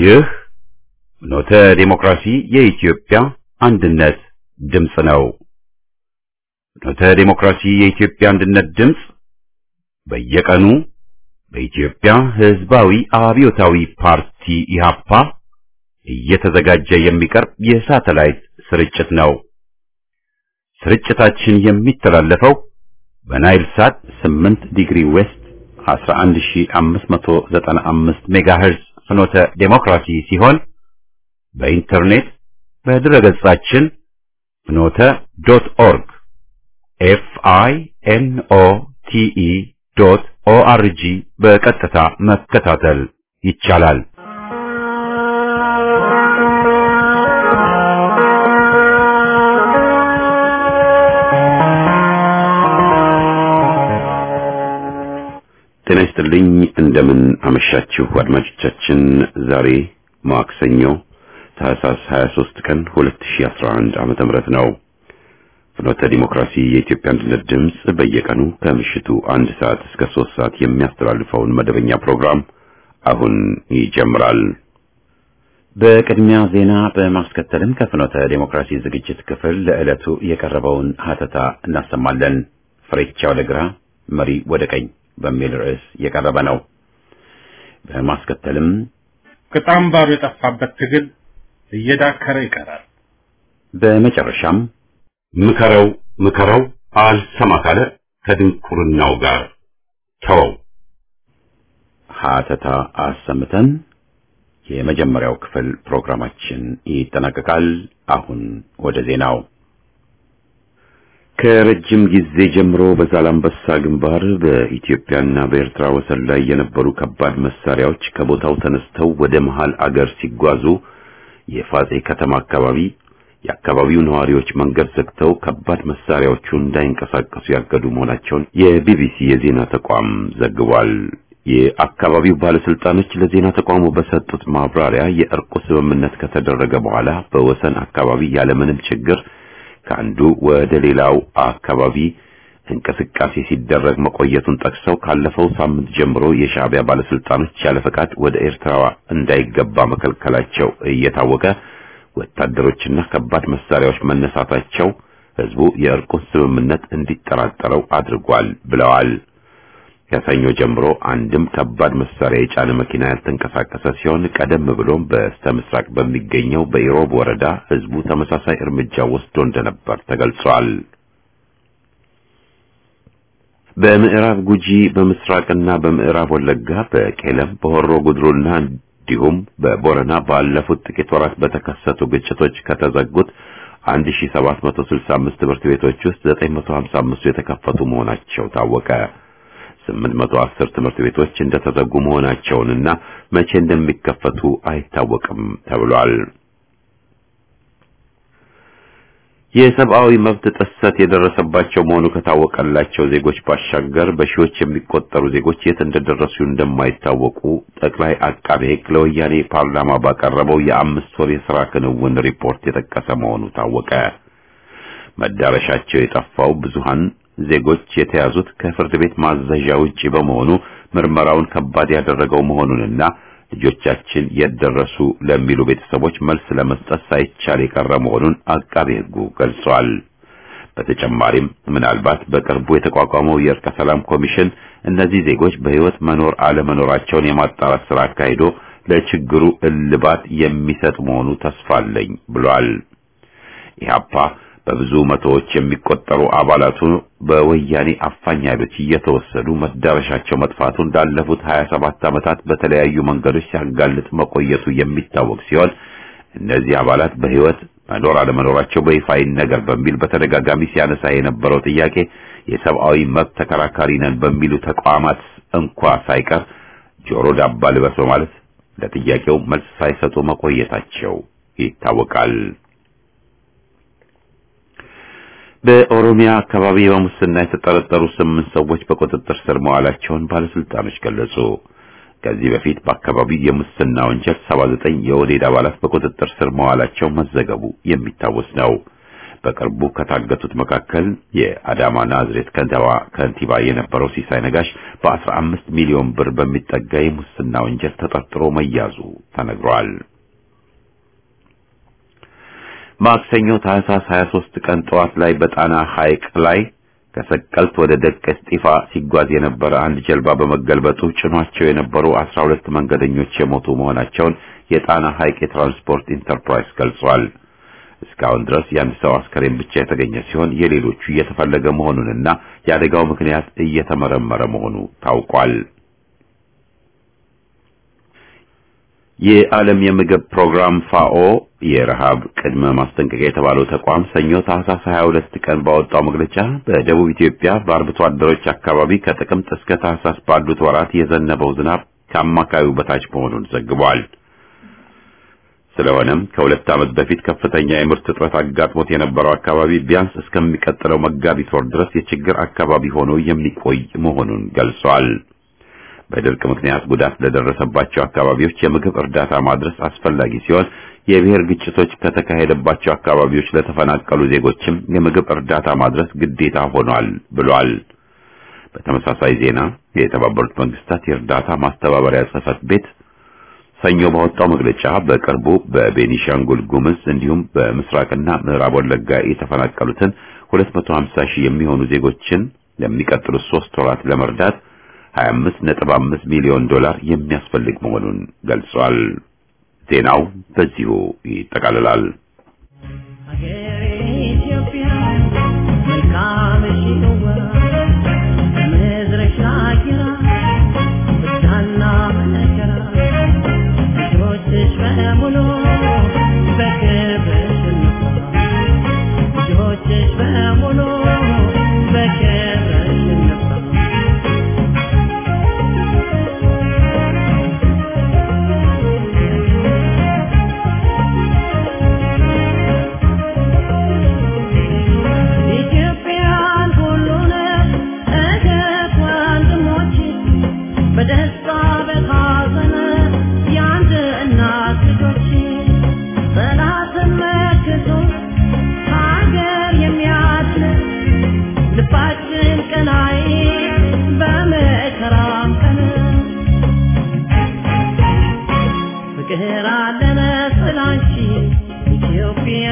ይህ ፍኖተ ዲሞክራሲ የኢትዮጵያ አንድነት ድምፅ ነው። ፍኖተ ዲሞክራሲ የኢትዮጵያ አንድነት ድምፅ በየቀኑ በኢትዮጵያ ሕዝባዊ አብዮታዊ ፓርቲ ኢህአፓ እየተዘጋጀ የሚቀርብ የሳተላይት ስርጭት ነው። ስርጭታችን የሚተላለፈው በናይል ሳት 8 ዲግሪ ዌስት 11595 ሜጋሄርዝ ፍኖተ ዴሞክራሲ ሲሆን በኢንተርኔት በድረገጻችን ፍኖተ ዶት ኦርግ ኤፍ አይ ኤን ኦ ቲ ኢ ዶት ኦ አር ጂ በቀጥታ መከታተል ይቻላል። ጤና ይስጥልኝ። እንደምን አመሻችሁ አድማጮቻችን። ዛሬ ማክሰኞ ታህሳስ 23 ቀን 2011 ዓመተ ምህረት ነው። ፍኖተ ዲሞክራሲ የኢትዮጵያ አንድነት ድምፅ በየቀኑ ከምሽቱ አንድ ሰዓት እስከ ሶስት ሰዓት የሚያስተላልፈውን መደበኛ ፕሮግራም አሁን ይጀምራል። በቅድሚያ ዜና በማስከተልም ከፍኖተ ዲሞክራሲ ዝግጅት ክፍል ለዕለቱ የቀረበውን ሀተታ እናሰማለን። ፍሬቻ ወደ ግራ መሪ ወደ ቀኝ በሚል ርዕስ የቀረበ ነው። በማስከተልም ቅጣምባሩ የጠፋበት ትግል እየዳከረ ይቀራል። በመጨረሻም ምከረው ምከረው አልሰማ ካለ ከድንቁርናው ጋር ተወው ሀተታ አሰምተን የመጀመሪያው ክፍል ፕሮግራማችን ይጠናቀቃል። አሁን ወደ ዜናው ከረጅም ጊዜ ጀምሮ በዛላምበሳ ግንባር በኢትዮጵያና በኤርትራ ወሰን ላይ የነበሩ ከባድ መሳሪያዎች ከቦታው ተነስተው ወደ መሃል አገር ሲጓዙ የፋጼ ከተማ አካባቢ የአካባቢው ነዋሪዎች መንገድ ዘግተው ከባድ መሳሪያዎቹ እንዳይንቀሳቀሱ ያገዱ መሆናቸውን የቢቢሲ የዜና ተቋም ዘግቧል። የአካባቢው ባለስልጣኖች ለዜና ተቋሙ በሰጡት ማብራሪያ የእርቁ ስምምነት ከተደረገ በኋላ በወሰን አካባቢ ያለምንም ችግር ከአንዱ ወደ ሌላው አካባቢ እንቅስቃሴ ሲደረግ መቆየቱን ጠቅሰው ካለፈው ሳምንት ጀምሮ የሻዕቢያ ባለስልጣኖች ያለ ፈቃድ ወደ ኤርትራ እንዳይገባ መከልከላቸው እየታወቀ ወታደሮችና ከባድ መሳሪያዎች መነሳታቸው ህዝቡ የእርቁን ስምምነት እንዲጠራጠረው አድርጓል ብለዋል። ከሰኞ ጀምሮ አንድም ከባድ መሳሪያ የጫነ መኪና ያልተንቀሳቀሰ ሲሆን ቀደም ብሎም በስተ ምስራቅ በሚገኘው በኢሮብ ወረዳ ህዝቡ ተመሳሳይ እርምጃ ወስዶ እንደነበር ተገልጿል። በምዕራብ ጉጂ በምስራቅና በምዕራብ ወለጋ በቄለም በሆሮ ጉድሩና እንዲሁም በቦረና ባለፉት ጥቂት ወራት በተከሰቱ ግጭቶች ከተዘጉት 1765 ትምህርት ቤቶች ውስጥ 955 የተከፈቱ መሆናቸው ታወቀ። 810 ትምህርት ቤቶች እንደተዘጉ መሆናቸውንና መቼ እንደሚከፈቱ አይታወቅም ተብሏል። የሰብአዊ መብት ጥሰት የደረሰባቸው መሆኑ ከታወቀላቸው ዜጎች ባሻገር በሺዎች የሚቆጠሩ ዜጎች የት እንደደረሱ እንደማይታወቁ ጠቅላይ አቃቤ ሕግ ለወያኔ ፓርላማ ባቀረበው የአምስት ወር የሥራ ክንውን ሪፖርት የጠቀሰ መሆኑ ታወቀ። መዳረሻቸው የጠፋው ብዙሃን ዜጎች የተያዙት ከፍርድ ቤት ማዘዣ ውጪ በመሆኑ ምርመራውን ከባድ ያደረገው መሆኑንና ልጆቻችን የት ደረሱ ለሚሉ ቤተሰቦች መልስ ለመስጠት ሳይቻል የቀረ መሆኑን አቃቤ ሕጉ ገልጿል። በተጨማሪም ምናልባት በቅርቡ የተቋቋመው የእርቀ ሰላም ኮሚሽን እነዚህ ዜጎች በሕይወት መኖር አለመኖራቸውን የማጣራት ስራ አካሂዶ ለችግሩ እልባት የሚሰጥ መሆኑ ተስፋ አለኝ ብሏል። ኢህአፓ በብዙ መቶዎች የሚቆጠሩ አባላቱ በወያኔ አፋኝ ኃይሎች እየተወሰዱ መዳረሻቸው መጥፋቱን ላለፉት 27 ዓመታት በተለያዩ መንገዶች ሲያጋልጥ መቆየቱ የሚታወቅ ሲሆን እነዚህ አባላት በሕይወት መኖር አለመኖራቸው በይፋ ይነገር በሚል በተደጋጋሚ ሲያነሳ የነበረው ጥያቄ የሰብአዊ መብት ተከራካሪ ነን በሚሉ ተቋማት እንኳ ሳይቀር ጆሮ ዳባ ልበስ በማለት ለጥያቄው መልስ ሳይሰጡ መቆየታቸው ይታወቃል። በኦሮሚያ አካባቢ በሙስና የተጠረጠሩ ስምንት ሰዎች በቁጥጥር ስር መዋላቸውን ባለስልጣኖች ገለጹ። ከዚህ በፊት በአካባቢው የሙስና ወንጀል 79 የኦህዴድ አባላት በቁጥጥር ስር መዋላቸው መዘገቡ የሚታወስ ነው። በቅርቡ ከታገቱት መካከል የአዳማ ናዝሬት ከተማ ከንቲባ የነበረው ሲሳይ ነጋሽ በ15 ሚሊዮን ብር በሚጠጋ የሙስና ወንጀል ተጠርጥሮ መያዙ ተነግሯል። ማክሰኞ ታህሳስ 23 ቀን ጠዋት ላይ በጣና ሐይቅ ላይ ከሰቀልት ወደ ደቀ እስጢፋ ሲጓዝ የነበረ አንድ ጀልባ በመገልበጡ ጭኗቸው የነበሩ 12 መንገደኞች የሞቱ መሆናቸውን የጣና ሐይቅ የትራንስፖርት ኢንተርፕራይዝ ገልጿል። እስካሁን ድረስ የአንድ ሰው አስከሬን ብቻ የተገኘ ሲሆን የሌሎቹ እየተፈለገ መሆኑንና የአደጋው ምክንያት እየተመረመረ መሆኑ ታውቋል። የዓለም የምግብ ፕሮግራም ፋኦ የረሃብ ቅድመ ማስጠንቀቂያ የተባለው ተቋም ሰኞ ታህሳስ 22 ቀን ባወጣው መግለጫ በደቡብ ኢትዮጵያ በአርብቶ አደሮች አካባቢ ከጥቅምት እስከ ታህሳስ ባሉት ወራት የዘነበው ዝናብ ከአማካዩ በታች መሆኑን ዘግቧል። ስለሆነም ከሁለት ዓመት በፊት ከፍተኛ የምርት እጥረት አጋጥሞት የነበረው አካባቢ ቢያንስ እስከሚቀጥለው መጋቢት ወር ድረስ የችግር አካባቢ ሆኖ የሚቆይ መሆኑን ገልጿል። በድርቅ ምክንያት ጉዳት ለደረሰባቸው አካባቢዎች የምግብ እርዳታ ማድረስ አስፈላጊ ሲሆን የብሔር ግጭቶች ከተካሄደባቸው አካባቢዎች ለተፈናቀሉ ዜጎችም የምግብ እርዳታ ማድረስ ግዴታ ሆኗል ብሏል። በተመሳሳይ ዜና የተባበሩት መንግስታት የእርዳታ ማስተባበሪያ ጽሕፈት ቤት ሰኞ ባወጣው መግለጫ በቅርቡ በቤኒሻንጉል ጉምዝ እንዲሁም በምስራቅና ምዕራብ ወለጋ የተፈናቀሉትን 250 ሺህ የሚሆኑ ዜጎችን ለሚቀጥሉት ሶስት ወራት ለመርዳት 25.5 ሚሊዮን ዶላር የሚያስፈልግ መሆኑን ገልጿል። ዜናው በዚሁ ይጠቃልላል። ሀገሬ ኢትዮጵያ መልካምሽ ነዋ ምድርሽ አጊራ ብርሃንና መከራ ልጆችሽ በሙሉ በክብርሽ እንኳ ልጆችሽ በሙሉ በክብርሽ እንኳ ኢትዮጵያን ሁሉንም እህት ወንድሞች በደስታ በሐዘን የአንድ እናት ልጆች ጠላትን መክቶ ሀገር የሚያድን ልባችን ቀናይ በመከራም ቀን ፍቅር አለን ስላንቺ ኢትዮጵያ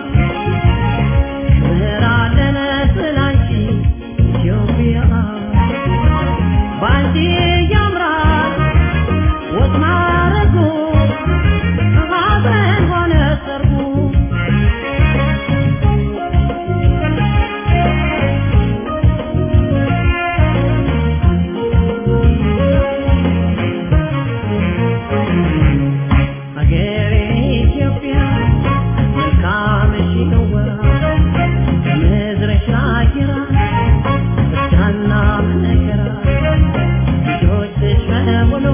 ምህራለን ስላንቺ ኢትዮጵያ ባንቺ ያምራል ወጥ ማረጉ ሐዘን ሆነ ሰርጉ ሀገሬ ኢትዮጵያ መልካምሽ ነዋ ከምድርሽ አጊራ ብርሃንና መከራ ልጆችሽ በሙሉ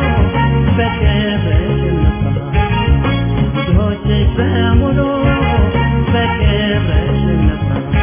በክብርሽ እንኳ ልጆችሽ በሙሉ በክብርሽ እንኳ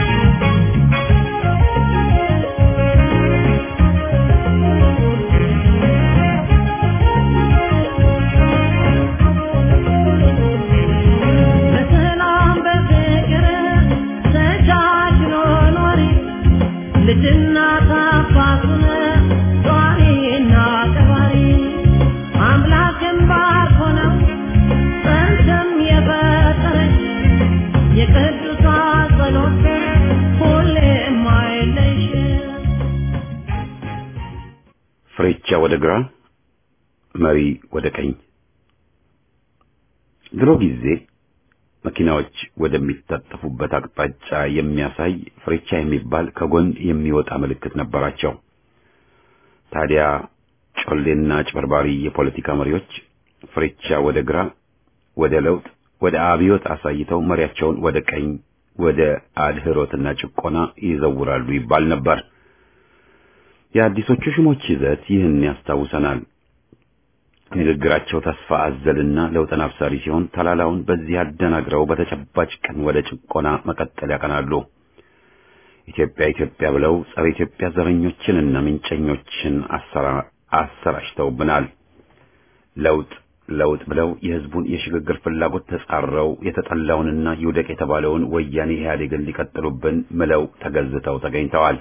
በሰላም በፍቅር ተቻችሎ ኖሪ ልጅና ታፋቱን ጧሪና ቀባሪ አምላክን ባርኮ ነው ጸንተም የፈጠረች የቅዱሳን ጸሎት ሁሌም አይለይሽ ፍሬቻ ወደ ግራ፣ መሪ ወደ ቀኝ። ድሮ ጊዜ መኪናዎች ወደሚታጠፉበት አቅጣጫ የሚያሳይ ፍሬቻ የሚባል ከጎን የሚወጣ ምልክት ነበራቸው። ታዲያ ጮሌና አጭበርባሪ የፖለቲካ መሪዎች ፍሬቻ ወደ ግራ፣ ወደ ለውጥ፣ ወደ አብዮት አሳይተው መሪያቸውን ወደ ቀኝ፣ ወደ አድህሮትና ጭቆና ይዘውራሉ ይባል ነበር። የአዲሶቹ ሹሞች ይዘት ይህን ያስታውሰናል። ንግግራቸው ተስፋ አዘልና ለውጥን አብሳሪ ሲሆን ተላላውን በዚህ አደናግረው በተጨባጭ ቀን ወደ ጭቆና መቀጠል ያቀናሉ። ኢትዮጵያ ኢትዮጵያ ብለው ጸረ ኢትዮጵያ ዘረኞችንና ምንጨኞችን አሰራ አሰራጭተውብናል። ለውጥ ለውጥ ብለው የህዝቡን የሽግግር ፍላጎት ተጻረው የተጠላውንና ይውደቅ የተባለውን ወያኔ ኢህአዴግን ሊቀጥሉብን ምለው ተገዝተው ተገኝተዋል።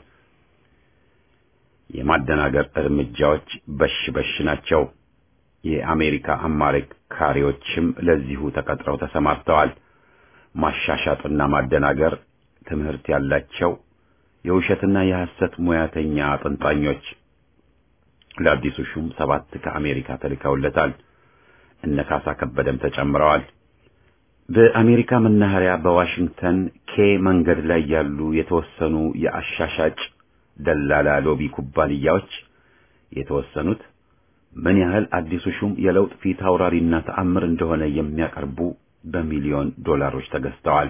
የማደናገር እርምጃዎች በሽ በሽ ናቸው። የአሜሪካ አማካሪዎችም ለዚሁ ተቀጥረው ተሰማርተዋል። ማሻሻጥና ማደናገር ትምህርት ያላቸው የውሸትና የሐሰት ሙያተኛ አጥንጣኞች ለአዲሱ ሹም ሰባት ከአሜሪካ ተልከውለታል። እነ ካሳ ከበደም ተጨምረዋል። በአሜሪካ መናኸሪያ በዋሽንግተን ኬ መንገድ ላይ ያሉ የተወሰኑ የአሻሻጭ ደላላ ሎቢ ኩባንያዎች የተወሰኑት ምን ያህል አዲሱ ሹም የለውጥ ፊት አውራሪና ተአምር እንደሆነ የሚያቀርቡ በሚሊዮን ዶላሮች ተገዝተዋል።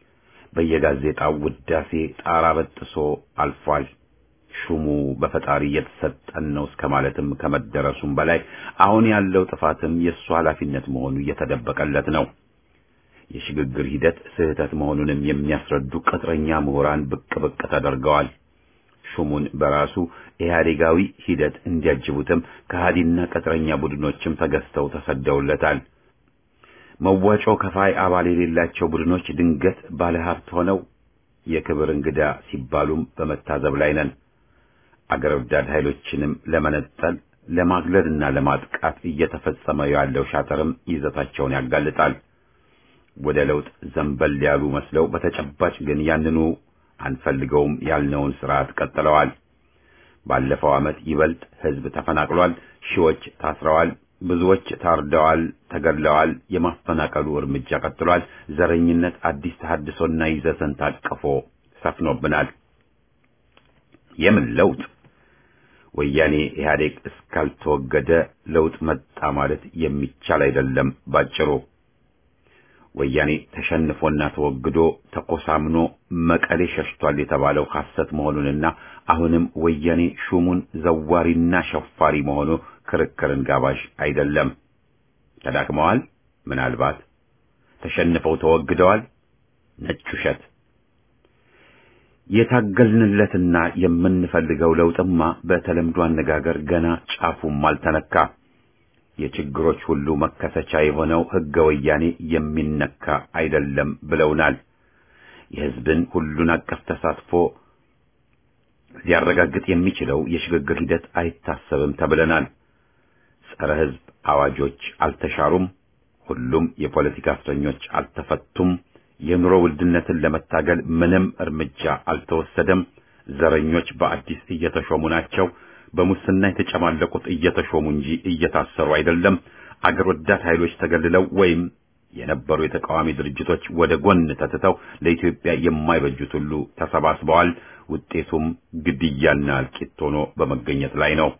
በየጋዜጣው ውዳሴ ጣራ በጥሶ አልፏል። ሹሙ በፈጣሪ የተሰጠን ነው እስከ ማለትም ከመደረሱም በላይ አሁን ያለው ጥፋትም የእሱ ኃላፊነት መሆኑ እየተደበቀለት ነው። የሽግግር ሂደት ስህተት መሆኑንም የሚያስረዱ ቅጥረኛ ምሁራን ብቅ ብቅ ተደርገዋል። ሹሙን በራሱ ኢህአዴጋዊ ሂደት እንዲያጅቡትም ከሃዲና ቅጥረኛ ቡድኖችም ተገዝተው ተሰደውለታል። መዋጮ ከፋይ አባል የሌላቸው ቡድኖች ድንገት ባለሀብት ሆነው የክብር እንግዳ ሲባሉም በመታዘብ ላይ ነን። አገር ወዳድ ኃይሎችንም ለመነጠል ለማግለልና ለማጥቃት እየተፈጸመ ያለው ሻጥርም ይዘታቸውን ያጋልጣል። ወደ ለውጥ ዘንበል ያሉ መስለው በተጨባጭ ግን ያንኑ አንፈልገውም ያልነውን ስርዓት ቀጥለዋል። ባለፈው ዓመት ይበልጥ ህዝብ ተፈናቅሏል፣ ሺዎች ታስረዋል፣ ብዙዎች ታርደዋል፣ ተገድለዋል። የማፈናቀሉ እርምጃ ቀጥሏል። ዘረኝነት አዲስ ተሐድሶና ይዘትን ታቅፎ ሰፍኖብናል። የምን ለውጥ? ወያኔ ኢህአዴግ እስካልተወገደ ለውጥ መጣ ማለት የሚቻል አይደለም። ባጭሩ ወያኔ ተሸንፎና ተወግዶ ተኮሳምኖ መቀሌ ሸሽቷል የተባለው ሐሰት መሆኑንና አሁንም ወያኔ ሹሙን ዘዋሪና ሸፋሪ መሆኑ ክርክርን ጋባዥ አይደለም። ተዳክመዋል። ምናልባት ተሸንፈው ተወግደዋል። ነጭ ውሸት። የታገልንለትና የምንፈልገው ለውጥማ በተለምዶ አነጋገር ገና ጫፉም አልተነካ። የችግሮች ሁሉ መከሰቻ የሆነው ሕገ ወያኔ የሚነካ አይደለም ብለውናል። የሕዝብን ሁሉን አቀፍ ተሳትፎ ሊያረጋግጥ የሚችለው የሽግግር ሂደት አይታሰብም ተብለናል። ጸረ ሕዝብ አዋጆች አልተሻሩም። ሁሉም የፖለቲካ እስረኞች አልተፈቱም። የኑሮ ውድነትን ለመታገል ምንም እርምጃ አልተወሰደም። ዘረኞች በአዲስ እየተሾሙ ናቸው። በሙስና የተጨማለቁት እየተሾሙ እንጂ እየታሰሩ አይደለም። አገር ወዳድ ኃይሎች ተገልለው ወይም የነበሩ የተቃዋሚ ድርጅቶች ወደ ጎን ተትተው ለኢትዮጵያ የማይበጁት ሁሉ ተሰባስበዋል። ውጤቱም ግድያና እልቂት ሆኖ በመገኘት ላይ ነው።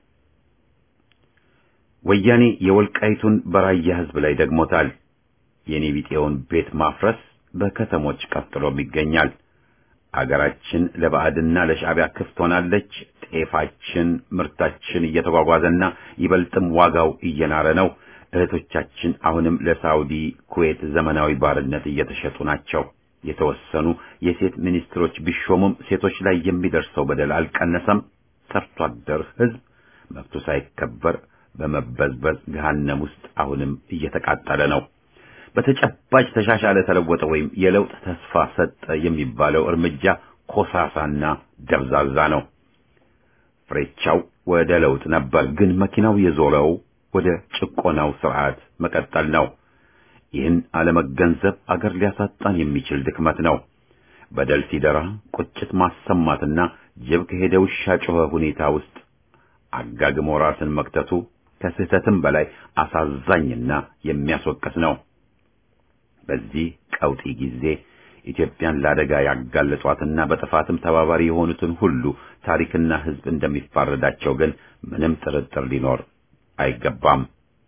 ወያኔ የወልቃይቱን በራያ ሕዝብ ላይ ደግሞታል። የኔ ቢጤውን ቤት ማፍረስ በከተሞች ቀጥሎም ይገኛል። አገራችን ለባዕድና ለሻዕቢያ ክፍት ሆናለች። ጤፋችን ምርታችን እየተጓጓዘና ይበልጥም ዋጋው እየናረ ነው። እህቶቻችን አሁንም ለሳውዲ፣ ኩዌት ዘመናዊ ባርነት እየተሸጡ ናቸው። የተወሰኑ የሴት ሚኒስትሮች ቢሾሙም ሴቶች ላይ የሚደርሰው በደል አልቀነሰም። ሰርቶ አደር ሕዝብ መብቱ ሳይከበር በመበዝበዝ ገሃነም ውስጥ አሁንም እየተቃጠለ ነው። በተጨባጭ ተሻሻለ፣ ተለወጠ ወይም የለውጥ ተስፋ ሰጠ የሚባለው እርምጃ ኮሳሳና ደብዛዛ ነው። ፍሬቻው ወደ ለውጥ ነበር፣ ግን መኪናው የዞረው ወደ ጭቆናው ስርዓት መቀጠል ነው። ይህን አለመገንዘብ አገር ሊያሳጣን የሚችል ድክመት ነው። በደል ሲደራ ቁጭት ማሰማትና ጅብ ከሄደ ውሻ ጮኸ ሁኔታ ውስጥ አጋግሞ ራስን መክተቱ ከስህተትም በላይ አሳዛኝና የሚያስወቅስ ነው። በዚህ ቀውጢ ጊዜ ኢትዮጵያን ለአደጋ ያጋለጧትና በጥፋትም ተባባሪ የሆኑትን ሁሉ ታሪክና ሕዝብ እንደሚፋረዳቸው ግን ምንም ጥርጥር ሊኖር አይገባም።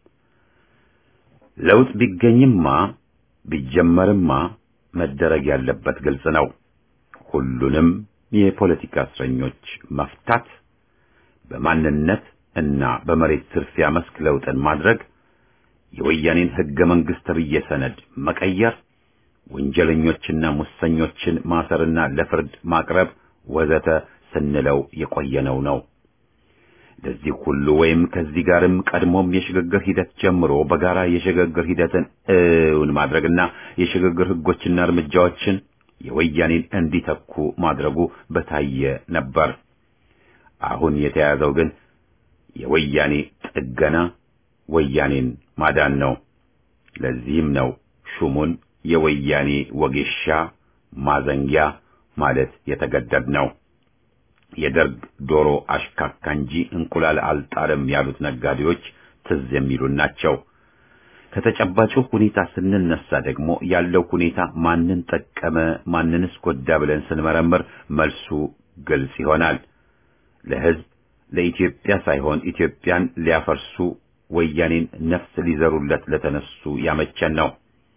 ለውጥ ቢገኝማ ቢጀመርማ መደረግ ያለበት ግልጽ ነው። ሁሉንም የፖለቲካ እስረኞች መፍታት፣ በማንነት እና በመሬት ዝርፊያ መስክ ለውጥን ማድረግ፣ የወያኔን ሕገ መንግሥት ተብዬ ሰነድ መቀየር፣ ወንጀለኞችና ሙሰኞችን ማሰርና ለፍርድ ማቅረብ ወዘተ ስንለው የቆየነው ነው። ለዚህ ሁሉ ወይም ከዚህ ጋርም ቀድሞም የሽግግር ሂደት ጀምሮ በጋራ የሽግግር ሂደትን እውን ማድረግና የሽግግር ህጎችና እርምጃዎችን የወያኔን እንዲተኩ ማድረጉ በታየ ነበር። አሁን የተያዘው ግን የወያኔ ጥገና፣ ወያኔን ማዳን ነው። ለዚህም ነው ሹሙን የወያኔ ወጌሻ ማዘንጊያ ማለት የተገደድ ነው። የደርግ ዶሮ አሽካካ እንጂ እንቁላል አልጣለም ያሉት ነጋዴዎች ትዝ የሚሉን ናቸው። ከተጨባጩ ሁኔታ ስንነሳ ደግሞ ያለው ሁኔታ ማንን ጠቀመ፣ ማንንስ ጎዳ ብለን ስንመረምር መልሱ ግልጽ ይሆናል። ለህዝብ ለኢትዮጵያ ሳይሆን ኢትዮጵያን ሊያፈርሱ ወያኔን ነፍስ ሊዘሩለት ለተነሱ ያመቸን ነው።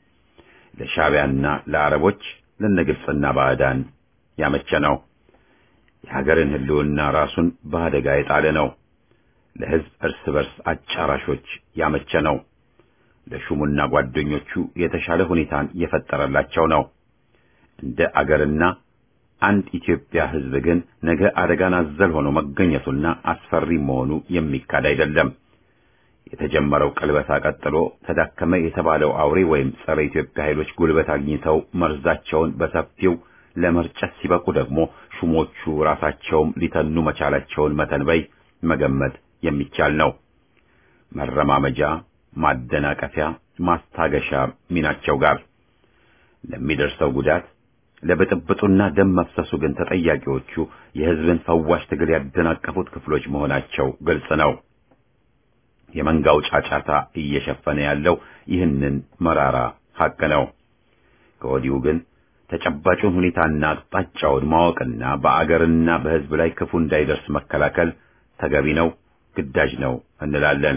ለሻዕቢያና ለአረቦች ለነግብፅና ባዕዳን ያመቸ ነው። የሀገርን ህልውና ራሱን በአደጋ የጣለ ነው። ለህዝብ እርስ በርስ አጫራሾች ያመቸ ነው። ለሹሙና ጓደኞቹ የተሻለ ሁኔታን የፈጠረላቸው ነው። እንደ አገርና አንድ ኢትዮጵያ ህዝብ ግን ነገ አደጋን አዘል ሆኖ መገኘቱና አስፈሪ መሆኑ የሚካድ አይደለም። የተጀመረው ቅልበሳ ቀጥሎ ተዳከመ የተባለው አውሬ ወይም ጸረ ኢትዮጵያ ኃይሎች ጉልበት አግኝተው መርዛቸውን በሰፊው ለመርጨት ሲበቁ ደግሞ ሹሞቹ ራሳቸውም ሊተኑ መቻላቸውን መተንበይ መገመት የሚቻል ነው። መረማመጃ፣ ማደናቀፊያ፣ ማስታገሻ ሚናቸው ጋር ለሚደርሰው ጉዳት ለብጥብጡና ደም መፍሰሱ ግን ተጠያቂዎቹ የህዝብን ፈዋሽ ትግል ያደናቀፉት ክፍሎች መሆናቸው ግልጽ ነው። የመንጋው ጫጫታ እየሸፈነ ያለው ይህንን መራራ ሐቅ ነው። ከወዲሁ ግን ተጨባጩን ሁኔታና አቅጣጫውን ማወቅና በአገርና በህዝብ ላይ ክፉ እንዳይደርስ መከላከል ተገቢ ነው፣ ግዳጅ ነው እንላለን።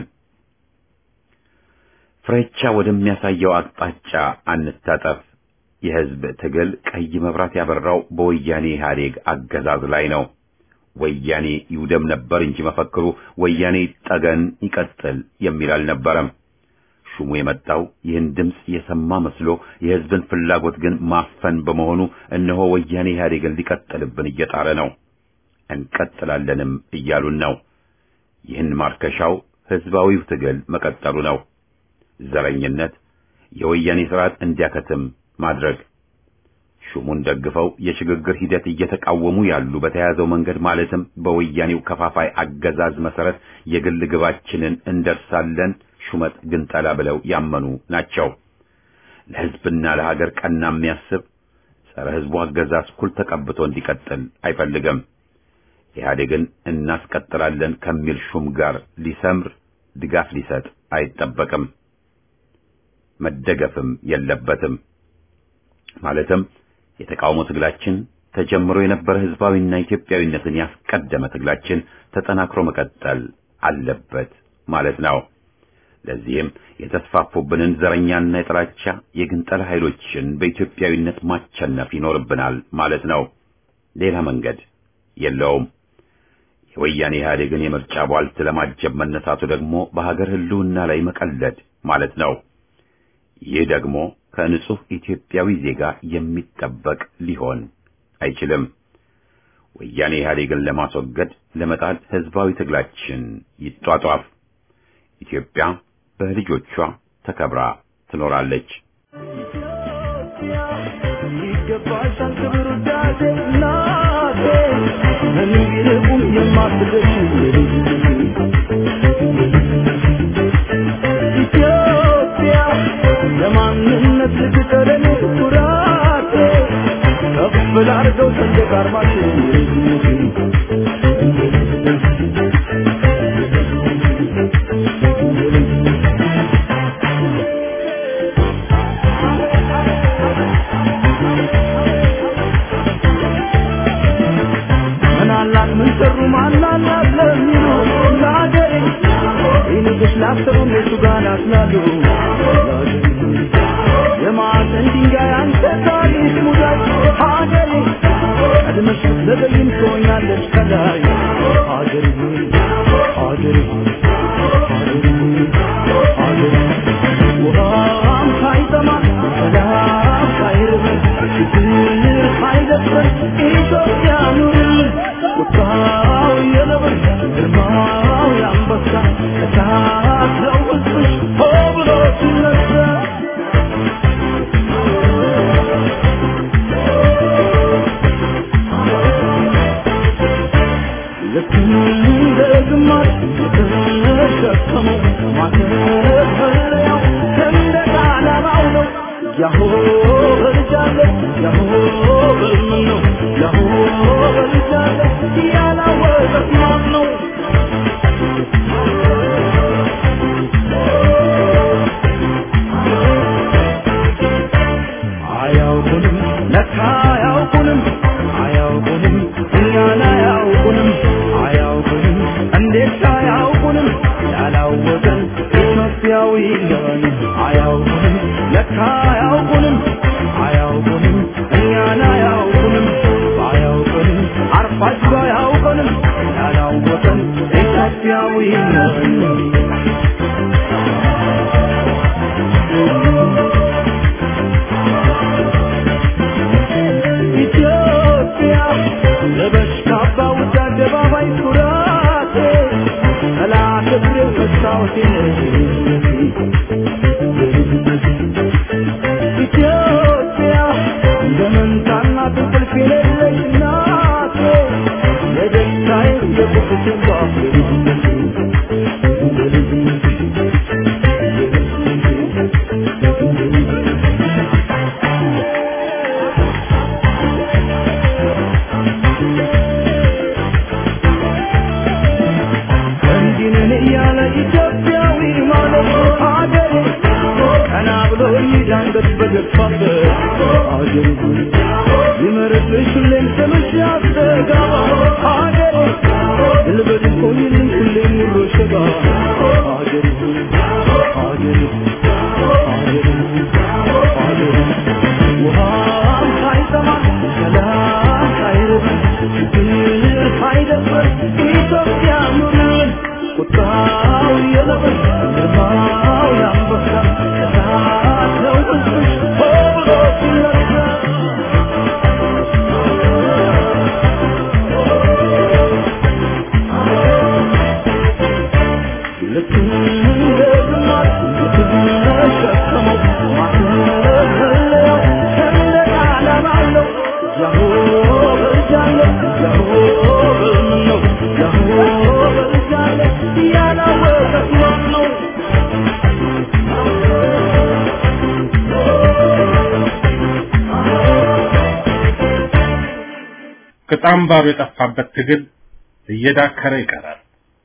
ፍሬቻ ወደሚያሳየው አቅጣጫ አንታጠፍ። የህዝብ ትግል ቀይ መብራት ያበራው በወያኔ ኢህአዴግ አገዛዝ ላይ ነው። ወያኔ ይውደም ነበር እንጂ መፈክሩ ወያኔ ይጠገን ይቀጥል የሚል አልነበረም። ሹሙ የመጣው ይህን ድምፅ የሰማ መስሎ የህዝብን ፍላጎት ግን ማፈን በመሆኑ እነሆ ወያኔ ኢህአዴግን ሊቀጥልብን እየጣረ ነው። እንቀጥላለንም እያሉን ነው። ይህን ማርከሻው ህዝባዊው ትግል መቀጠሉ ነው። ዘረኝነት፣ የወያኔ ስርዓት እንዲያከትም ማድረግ ሹሙን ደግፈው የሽግግር ሂደት እየተቃወሙ ያሉ በተያዘው መንገድ ማለትም በወያኔው ከፋፋይ አገዛዝ መሰረት የግል ግባችንን እንደርሳለን ሹመት ግንጠላ ብለው ያመኑ ናቸው። ለህዝብና ለሀገር ቀና የሚያስብ ጸረ ህዝቡ አገዛዝ ኩል ተቀብቶ እንዲቀጥል አይፈልግም። ኢህአዴግን እናስቀጥላለን ከሚል ሹም ጋር ሊሰምር ድጋፍ ሊሰጥ አይጠበቅም፣ መደገፍም የለበትም። ማለትም የተቃውሞ ትግላችን ተጀምሮ የነበረ ህዝባዊና ኢትዮጵያዊነትን ያስቀደመ ትግላችን ተጠናክሮ መቀጠል አለበት ማለት ነው። ለዚህም የተስፋፉብንን ዘረኛና የጥላቻ የግንጠላ ኃይሎችን በኢትዮጵያዊነት ማቸነፍ ይኖርብናል ማለት ነው። ሌላ መንገድ የለውም። የወያኔ ኢህአዴግን የምርጫ ቧልት ለማጀብ መነሳቱ ደግሞ በሀገር ህልውና ላይ መቀለድ ማለት ነው። ይህ ደግሞ ከንጹህ ኢትዮጵያዊ ዜጋ የሚጠበቅ ሊሆን አይችልም። ወያኔ ኢህአዴግን ለማስወገድ ለመጣል ህዝባዊ ትግላችን ይጧጧፍ። ኢትዮጵያ በልጆቿ ተከብራ ትኖራለች። ይገባሻል ክብር ውዳሴ እናቴ ምንም ቢርቁም የማትደርሺ ኢትዮጵያ ለማንነት ልትቀረን ኩራቴ ከፍ ላርገው ሰንደቅ ዓርማችን ምናላት ምን ሰሩ ማናላት ለሚሉ ለሀገሬ ይንግስ ላሰሩ እነሱ ጋር ናስላሉ የማዕዘን ድንጋይ አንተ ታሪክ ሙዳይ ሀገሬ ቀድመሽ ዘገይም ትሆኛለች ከላይ ሀገሬ ሀገሬ ሀገሬ ውሃም ሳይጠማ ሰላም ሳይርበን ችግር ሳይደፍረን ኢትዮጵያ ኑርልን ቁጣው የነብር ግርማው ማተፈለያው ሰንደቅ ዓላማው ነው ያሆ በልጃለሁ ያሆ በልምን ነው ያሆ በልጃለሁ ያላወቀት ማን ነው አያውቁንም ለካ አያውቁንም አያውቁንም እኛን አያውቁንም አያውቁንም እንዴት አያውቁንም ያላወቀን ኢትዮጵያዊ ነን አያውቁንም ለካ አያውቁንም አያውቁንም እኛን አያውቁንም አያውቁንም አርፋችሁ አያውቁንም ያላወቀን ኢትዮጵያዊ ነን ኢትዮጵያ ለበሽታ ባውጃ አደባባይ ኩራቴ ጠላት እግሬ መስታወቴ ኢትዮጵያ እንደመንታና እንቅልፍ የሌለሽ እናቴ የደስታዬ የቁስቴ ጓፍ እንዲህ ነን እያለ ኢትዮጵያዊ ማለት አገሬ ቀና ብሎ ይዳንገት በገፋበት አገሬ ይመርብሽ ሁሌም ስምሽ ያስተጋባ አገሬ ልበድ ቆይልኝ ሁሌም ሙሉ ሸጋ አገሬ አገሬ አገሬ አገሬ ውሃም ሳይጠማ ሰላም ሳይርበን ፍቅር ሳይደፍር ኢትዮጵያ ኑርን ቁጣው የለበስ ግርማው ያንበሳ እሳት ነው ሕዝብሽ ሆ ብሎ ሲነሳ ልክ እንደ ግማሽ የተሸከመው ማተፈለያው ሰንደቅ ዓላማው ነው። ያሆ በልጃለሁ፣ ያሆ በልምን ነው፣ ያሆ በልጃለሁ ያላወቀት ማን ነው? ቅጣም ባሩ የጠፋበት ትግል እየዳከረ ይቀራል።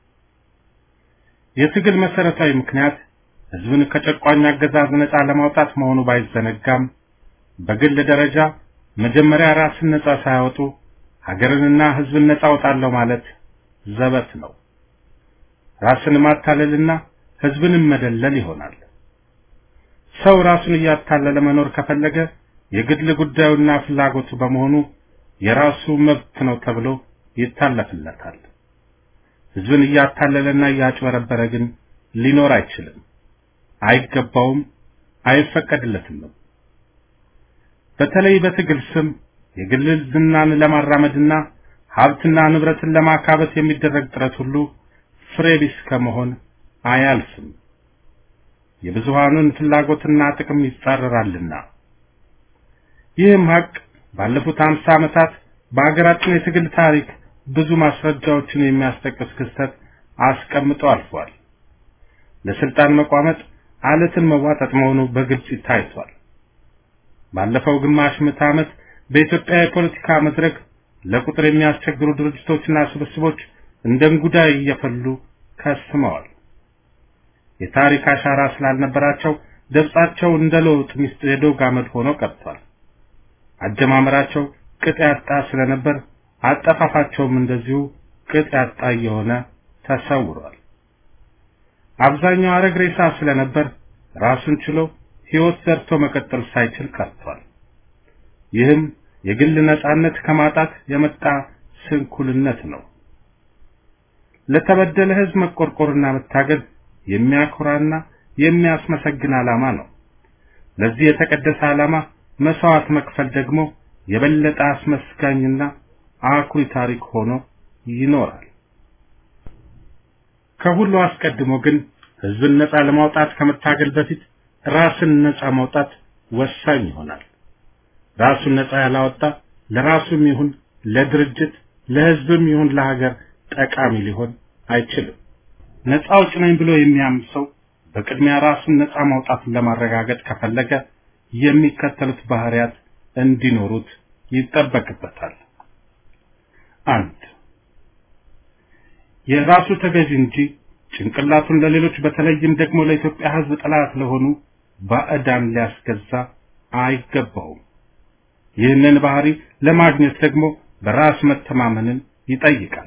የትግል መሰረታዊ ምክንያት ህዝብን ከጨቋኝ አገዛዝ ነፃ ለማውጣት መሆኑ ባይዘነጋም በግል ደረጃ መጀመሪያ ራስን ነፃ ሳያወጡ ሀገርንና ህዝብን ነፃ አውጣለሁ ማለት ዘበት ነው። ራስን ማታለልና ህዝብንም መደለል ይሆናል። ሰው ራሱን እያታለለ መኖር ከፈለገ የግል ጉዳዩና ፍላጎቱ በመሆኑ የራሱ መብት ነው ተብሎ ይታለፍለታል። ህዝብን እያታለለና እያጭበረበረ ግን ሊኖር አይችልም፣ አይገባውም፣ አይፈቀድለትም። በተለይ በትግል ስም የግል ዝናን ለማራመድና ሀብትና ንብረትን ለማካበት የሚደረግ ጥረት ሁሉ ፍሬ ቢስ ከመሆን አያልፍም። የብዙሃኑን ፍላጎትና ጥቅም ይጻረራልና። ይህም ሀቅ ባለፉት አምሳ ዓመታት በሀገራችን የትግል ታሪክ ብዙ ማስረጃዎችን የሚያስጠቅስ ክስተት አስቀምጦ አልፏል። ለስልጣን መቋመጥ አለትን መዋጠጥ መሆኑ በግልጽ ታይቷል። ባለፈው ግማሽ ምዕተ ዓመት በኢትዮጵያ የፖለቲካ መድረክ ለቁጥር የሚያስቸግሩ ድርጅቶችና ስብስቦች እንደ እንጉዳይ እየፈሉ ከስመዋል። የታሪክ አሻራ ስላልነበራቸው ደብጻቸው እንደ ለውጥ ሚስት የዶግ አመድ ሆኖ ቀርቷል። አጀማመራቸው ቅጥ ያጣ ስለነበር አጠፋፋቸውም እንደዚሁ ቅጥ ያጣ እየሆነ ተሰውሯል። አብዛኛው አረግ ሬሳ ስለነበር ራሱን ችሎ ሕይወት ዘርቶ መቀጠል ሳይችል ቀርቷል። ይህም የግል ነጻነት ከማጣት የመጣ ስንኩልነት ነው። ለተበደለ ሕዝብ መቆርቆርና መታገል የሚያኮራና የሚያስመሰግን ዓላማ ነው። ለዚህ የተቀደሰ ዓላማ መስዋዕት መክፈል ደግሞ የበለጠ አስመስጋኝና አኩሪ ታሪክ ሆኖ ይኖራል። ከሁሉ አስቀድሞ ግን ሕዝብን ነጻ ለማውጣት ከመታገል በፊት ራስን ነጻ ማውጣት ወሳኝ ይሆናል። ራሱን ነጻ ያላወጣ ለራሱም ይሁን ለድርጅት ለሕዝብም ይሁን ለሀገር ጠቃሚ ሊሆን አይችልም። ነጻ አውጭ ነኝ ብሎ የሚያምን ሰው በቅድሚያ ራሱን ነፃ ማውጣትን ለማረጋገጥ ከፈለገ የሚከተሉት ባህሪያት እንዲኖሩት ይጠበቅበታል። አንድ የራሱ ተገዥ እንጂ ጭንቅላቱን ለሌሎች በተለይም ደግሞ ለኢትዮጵያ ሕዝብ ጠላት ለሆኑ ባዕዳን ሊያስገዛ አይገባውም። ይህንን ባህሪ ለማግኘት ደግሞ በራስ መተማመንን ይጠይቃል።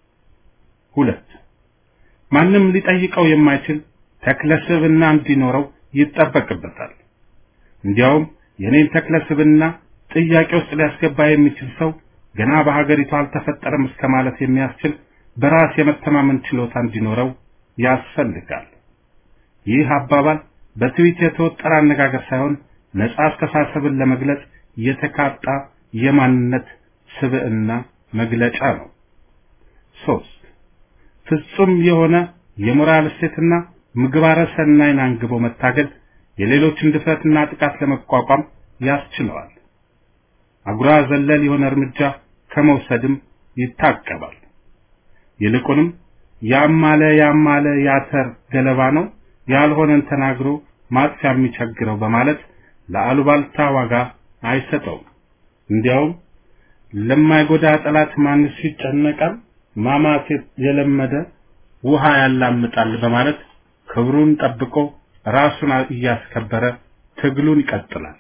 ሁለት ማንም ሊጠይቀው የማይችል ተክለ ስብዕና እንዲኖረው ይጠበቅበታል። እንዲያውም የኔን ተክለ ስብዕና ጥያቄ ውስጥ ሊያስገባ የሚችል ሰው ገና በሀገሪቱ አልተፈጠረም እስከ ማለት የሚያስችል በራስ የመተማመን ችሎታ እንዲኖረው ያስፈልጋል። ይህ አባባል በትዊት የተወጠረ አነጋገር ሳይሆን ነጻ አስተሳሰብን ለመግለጽ የተካጣ የማንነት ስብዕና መግለጫ ነው። ሶስት ፍጹም የሆነ የሞራል እሴትና ምግባረ ሰናይን አንግቦ መታገል የሌሎችን ድፍረትና ጥቃት ለመቋቋም ያስችለዋል። አጉራ ዘለል የሆነ እርምጃ ከመውሰድም ይታቀባል። ይልቁንም ያማለ ያማለ ያተር ገለባ ነው ያልሆነን ተናግሮ ማጥፊያ የሚቸግረው በማለት ለአሉባልታ ዋጋ አይሰጠውም። እንዲያውም ለማይጎዳ ጠላት ማንስ ይጨነቃል፣ ማማት የለመደ ውሃ ያላምጣል በማለት ክብሩን ጠብቆ ራሱን እያስከበረ ትግሉን ይቀጥላል።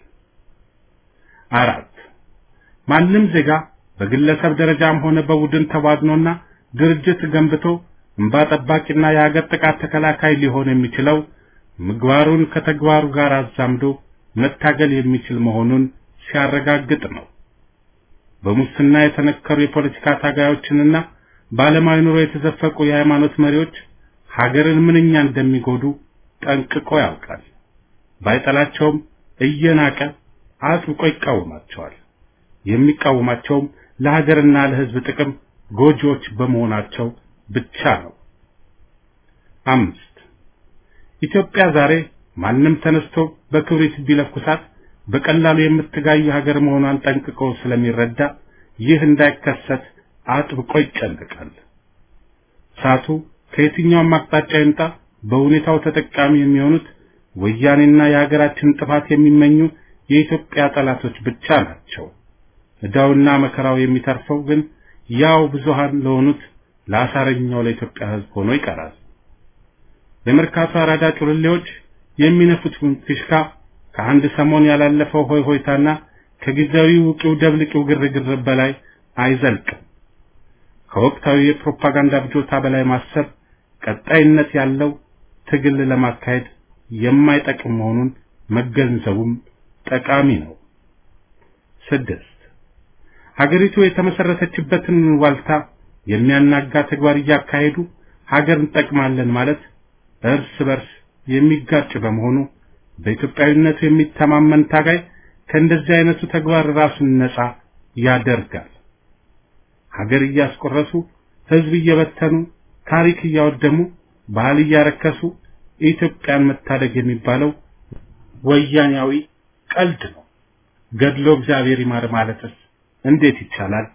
አራት ማንም ዜጋ በግለሰብ ደረጃም ሆነ በቡድን ተዋግኖና ድርጅት ገንብቶ እንባ ጠባቂና የሀገር ጥቃት ተከላካይ ሊሆን የሚችለው ምግባሩን ከተግባሩ ጋር አዛምዶ መታገል የሚችል መሆኑን ሲያረጋግጥ ነው። በሙስና የተነከሩ የፖለቲካ ታጋዮችንና በዓለማዊ ኑሮ የተዘፈቁ የሃይማኖት መሪዎች ሀገርን ምንኛ እንደሚጎዱ ጠንቅቆ ያውቃል። ባይጠላቸውም እየናቀ አጥብቆ ይቃወማቸዋል። የሚቃወማቸውም ለሀገርና ለሕዝብ ጥቅም ጎጂዎች በመሆናቸው ብቻ ነው። አምስት ኢትዮጵያ ዛሬ ማንም ተነስቶ በክብሪት ቢለኩሳት በቀላሉ የምትጋይ ሀገር መሆኗን ጠንቅቆ ስለሚረዳ ይህ እንዳይከሰት አጥብቆ ይጨነቃል። እሳቱ ከየትኛውም አቅጣጫ ይምጣ በሁኔታው ተጠቃሚ የሚሆኑት ወያኔና የሀገራችን ጥፋት የሚመኙ የኢትዮጵያ ጠላቶች ብቻ ናቸው። ዕዳውና መከራው የሚተርፈው ግን ያው ብዙሃን ለሆኑት ለአሳረኛው ለኢትዮጵያ ሕዝብ ሆኖ ይቀራል። የመርካቶ አራዳ ጩልሌዎች የሚነፉት ፊሽካ ከአንድ ሰሞን ያላለፈው ሆይ ሆይታና ከጊዜያዊ ውቂው ደብልቂው ግርግር በላይ አይዘልቅም። ከወቅታዊ የፕሮፓጋንዳ ብጆታ በላይ ማሰብ ቀጣይነት ያለው ትግል ለማካሄድ የማይጠቅም መሆኑን መገንዘቡም ጠቃሚ ነው። ስድስት ሀገሪቱ የተመሰረተችበትን ዋልታ የሚያናጋ ተግባር እያካሄዱ ሀገር እንጠቅማለን ማለት እርስ በርስ የሚጋጭ በመሆኑ በኢትዮጵያዊነቱ የሚተማመን ታጋይ ከእንደዚህ አይነቱ ተግባር ራሱን ነፃ ያደርጋል። ሀገር እያስቆረሱ ሕዝብ እየበተኑ ታሪክ እያወደሙ ባህል እያረከሱ ኢትዮጵያን መታደግ የሚባለው ወያኔያዊ ቀልድ ነው። ገድሎ እግዚአብሔር ይማር ማለትስ እንዴት ይቻላል?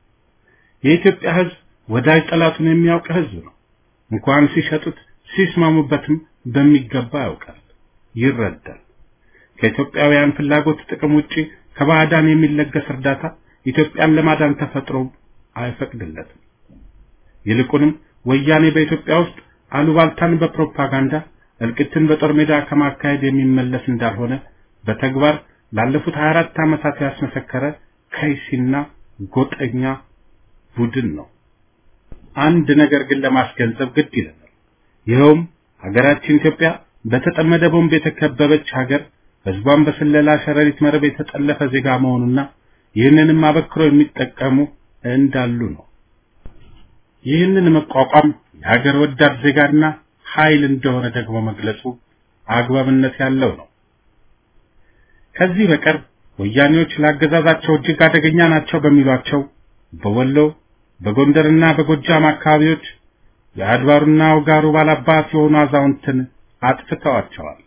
የኢትዮጵያ ሕዝብ ወዳጅ ጠላቱን የሚያውቅ ሕዝብ ነው። እንኳን ሲሸጡት ሲስማሙበትም በሚገባ ያውቃል፣ ይረዳል። ከኢትዮጵያውያን ፍላጎት ጥቅም ውጪ ከባዕዳን የሚለገስ እርዳታ ኢትዮጵያን ለማዳን ተፈጥሮ አይፈቅድለትም። ይልቁንም ወያኔ በኢትዮጵያ ውስጥ አሉባልታን በፕሮፓጋንዳ እልቂትን በጦር ሜዳ ከማካሄድ የሚመለስ እንዳልሆነ በተግባር ላለፉት 24 ዓመታት ያስመሰከረ ከይሲና ጎጠኛ ቡድን ነው። አንድ ነገር ግን ለማስገንዘብ ግድ ይለናል። ይኸውም ሀገራችን ኢትዮጵያ በተጠመደ ቦምብ የተከበበች ሀገር፣ ህዝቧን በስለላ ሸረሪት መረብ የተጠለፈ ዜጋ መሆኑና ይህንንም አበክሮ የሚጠቀሙ እንዳሉ ነው። ይህንን መቋቋም የሀገር ወዳድ ዜጋና ኃይል እንደሆነ ደግሞ መግለጹ አግባብነት ያለው ነው። ከዚህ በቀር ወያኔዎች ለአገዛዛቸው እጅግ አደገኛ ናቸው በሚሏቸው በወሎ በጎንደርና በጎጃም አካባቢዎች የአድባሩና ውጋሩ ባላባት የሆኑ አዛውንትን አጥፍተዋቸዋል።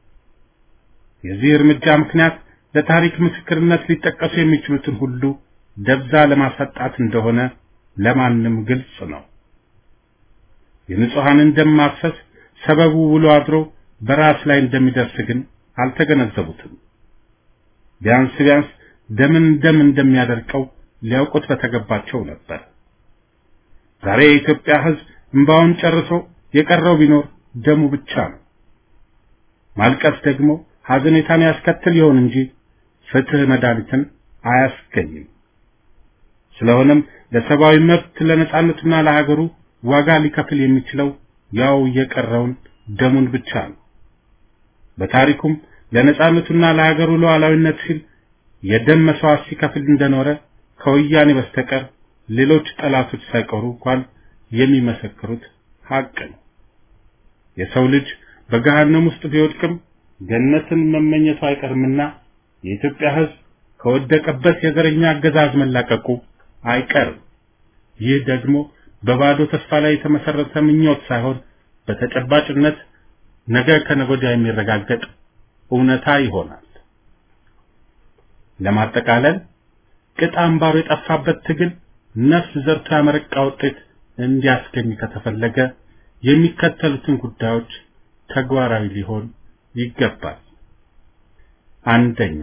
የዚህ እርምጃ ምክንያት ለታሪክ ምስክርነት ሊጠቀሱ የሚችሉትን ሁሉ ደብዛ ለማሰጣት እንደሆነ ለማንም ግልጽ ነው። የንጹሐንን ደም ማፍሰስ ሰበቡ ውሎ አድሮ በራስ ላይ እንደሚደርስ ግን አልተገነዘቡትም። ቢያንስ ቢያንስ ደምን ደም እንደሚያደርቀው ሊያውቁት በተገባቸው ነበር። ዛሬ የኢትዮጵያ ሕዝብ እንባውን ጨርሶ የቀረው ቢኖር ደሙ ብቻ ነው። ማልቀስ ደግሞ ሐዘኔታን ያስከትል ይሆን እንጂ ፍትህ መድኃኒትን አያስገኝም። ስለሆነም ለሰብአዊ መብት ለነጻነቱና ለሀገሩ ዋጋ ሊከፍል የሚችለው ያው የቀረውን ደሙን ብቻ ነው። በታሪኩም ለነጻነቱና ለሀገሩ ሉዓላዊነት ሲል የደም መስዋዕት ሲከፍል እንደኖረ ከወያኔ በስተቀር ሌሎች ጠላቶች ሳይቀሩ እንኳን የሚመሰክሩት ሀቅ ነው። የሰው ልጅ በገሃነም ውስጥ ቢወድቅም ገነትን መመኘቱ አይቀርምና የኢትዮጵያ ሕዝብ ከወደቀበት የዘረኛ አገዛዝ መላቀቁ አይቀርም። ይህ ደግሞ በባዶ ተስፋ ላይ የተመሰረተ ምኞት ሳይሆን በተጨባጭነት ነገ ከነገ ወዲያ የሚረጋገጥ እውነታ ይሆናል። ለማጠቃለል ቅጥ አምባሩ የጠፋበት ትግል ነፍስ ዘርቶ ያመረቃ ውጤት እንዲያስገኝ ከተፈለገ የሚከተሉትን ጉዳዮች ተግባራዊ ሊሆን ይገባል። አንደኛ፣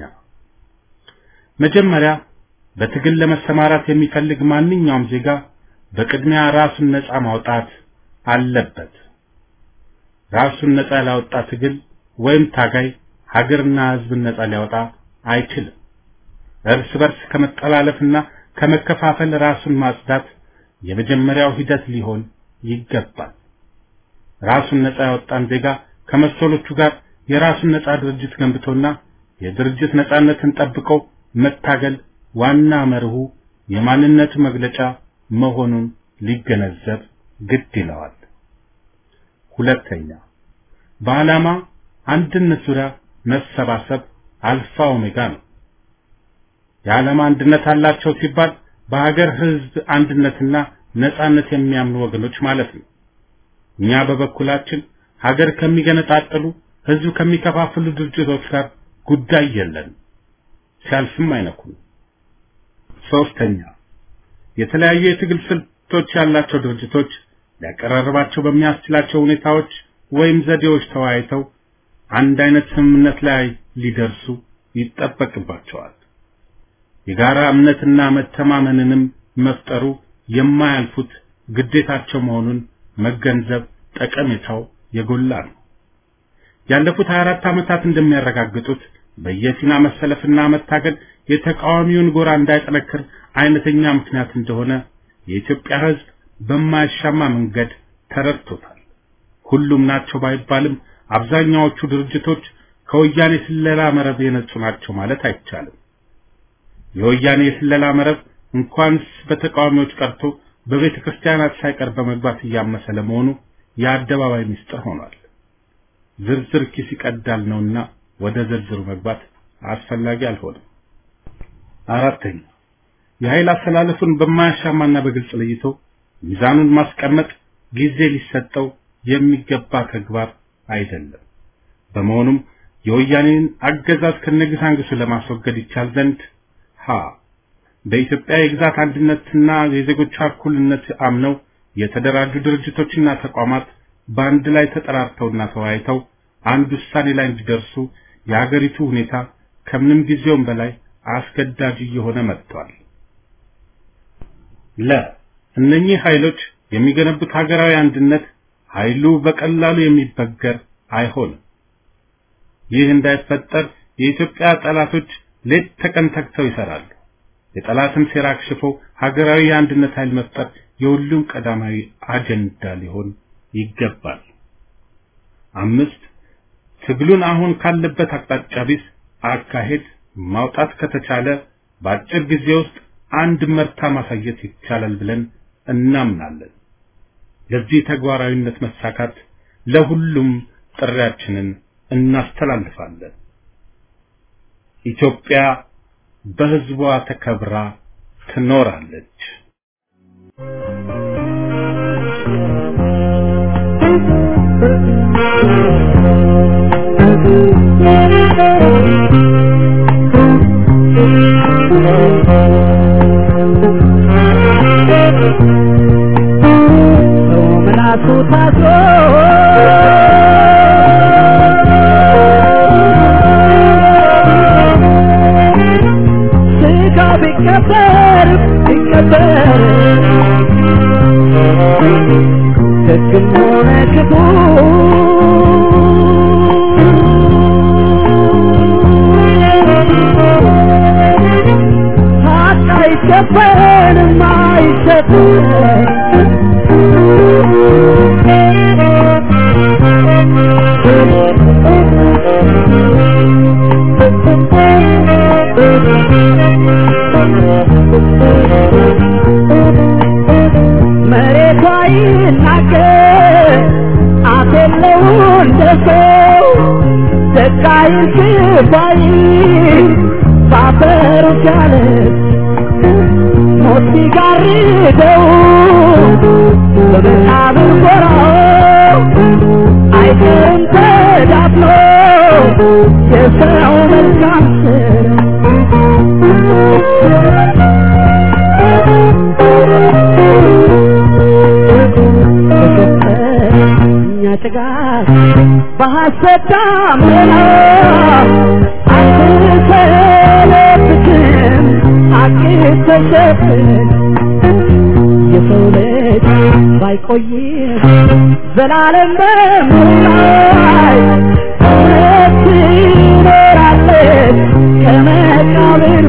መጀመሪያ በትግል ለመሰማራት የሚፈልግ ማንኛውም ዜጋ በቅድሚያ ራሱን ነፃ ማውጣት አለበት። ራሱን ነፃ ያላወጣ ትግል ወይም ታጋይ ሀገርና ሕዝብን ነፃ ሊያወጣ አይችልም። እርስ በርስ ከመጠላለፍና ከመከፋፈል ራሱን ማጽዳት የመጀመሪያው ሂደት ሊሆን ይገባል። ራሱን ነፃ ያወጣን ዜጋ ከመሰሎቹ ጋር የራሱን ነፃ ድርጅት ገንብቶና የድርጅት ነፃነትን ጠብቆ መታገል ዋና መርሁ የማንነቱ መግለጫ መሆኑን ሊገነዘብ ግድ ይለዋል። ሁለተኛ በዓላማ አንድነት ዙሪያ መሰባሰብ አልፋ ኦሜጋ ነው። የዓላማ አንድነት አላቸው ሲባል በሀገር ሕዝብ አንድነትና ነጻነት የሚያምኑ ወገኖች ማለት ነው። እኛ በበኩላችን ሀገር ከሚገነጣጥሉ ሕዝብ ከሚከፋፍሉ ድርጅቶች ጋር ጉዳይ የለንም፣ ሲያልፍም አይነኩም። ሶስተኛ የተለያዩ የትግል ስልቶች ያላቸው ድርጅቶች ሊያቀራርባቸው በሚያስችላቸው ሁኔታዎች ወይም ዘዴዎች ተወያይተው አንድ አይነት ስምምነት ላይ ሊደርሱ ይጠበቅባቸዋል። የጋራ እምነትና መተማመንንም መፍጠሩ የማያልፉት ግዴታቸው መሆኑን መገንዘብ ጠቀሜታው የጎላ ነው። ያለፉት 24 ዓመታት እንደሚያረጋግጡት በየፊና መሰለፍና መታገል የተቃዋሚውን ጎራ እንዳይጠነክር አይነተኛ ምክንያት እንደሆነ የኢትዮጵያ ሕዝብ በማያሻማ መንገድ ተረድቶታል። ሁሉም ናቸው ባይባልም አብዛኛዎቹ ድርጅቶች ከወያኔ ስለላ መረብ የነጹ ናቸው ማለት አይቻልም። የወያኔ የስለላ መረብ እንኳንስ በተቃዋሚዎች ቀርቶ በቤተ ክርስቲያናት ሳይቀር በመግባት እያመሰ ለመሆኑ የአደባባይ ምስጢር ሆኗል። ዝርዝር ኪስ ይቀዳል ነውና ወደ ዝርዝሩ መግባት አስፈላጊ አልሆነም። አራተኛ የኃይል አሰላለፉን በማያሻማና በግልጽ ለይቶ ሚዛኑን ማስቀመጥ ጊዜ ሊሰጠው የሚገባ ተግባር አይደለም። በመሆኑም የወያኔን አገዛዝ ከነግሳንግሱ ለማስወገድ ይቻል ዘንድ ሀ በኢትዮጵያ የግዛት አንድነትና የዜጎቿ እኩልነት አምነው የተደራጁ ድርጅቶችና ተቋማት በአንድ ላይ ተጠራርተውና ተወያይተው አንድ ውሳኔ ላይ እንዲደርሱ የሀገሪቱ ሁኔታ ከምንም ጊዜውም በላይ አስገዳጅ እየሆነ መጥቷል። ለ እነኚህ ኃይሎች የሚገነቡት ሀገራዊ አንድነት ኃይሉ በቀላሉ የሚበገር አይሆንም። ይህ እንዳይፈጠር የኢትዮጵያ ጠላቶች ሌት ተቀን ተግተው ይሰራሉ። የጠላትን ሴራ አክሽፎ ሀገራዊ የአንድነት ኃይል መፍጠር የሁሉም ቀዳማዊ አጀንዳ ሊሆን ይገባል። አምስት ትግሉን አሁን ካለበት አቅጣጫ ቢስ አካሄድ ማውጣት ከተቻለ በአጭር ጊዜ ውስጥ አንድ መርታ ማሳየት ይቻላል ብለን እናምናለን። ለዚህ ተግባራዊነት መሳካት ለሁሉም ጥሪያችንን እናስተላልፋለን። ኢትዮጵያ በሕዝቧ ተከብራ ትኖራለች። ሰው ምላሱ ታስሮ ስቃይን ስባይ ባፈሩ ቻለት ሞት ሲጋርደው በመቃብር ጎራው አይቀርም ተዳፍኖ የሰው መልካም እኛ ጭጋግ በሐሰት ዳመና አንተለብትም ሐቅ ተሸፍን የሰው ልጅ ባይቆይም ዘላለም በምላይ እውነት ትኖራለች ከመቃብር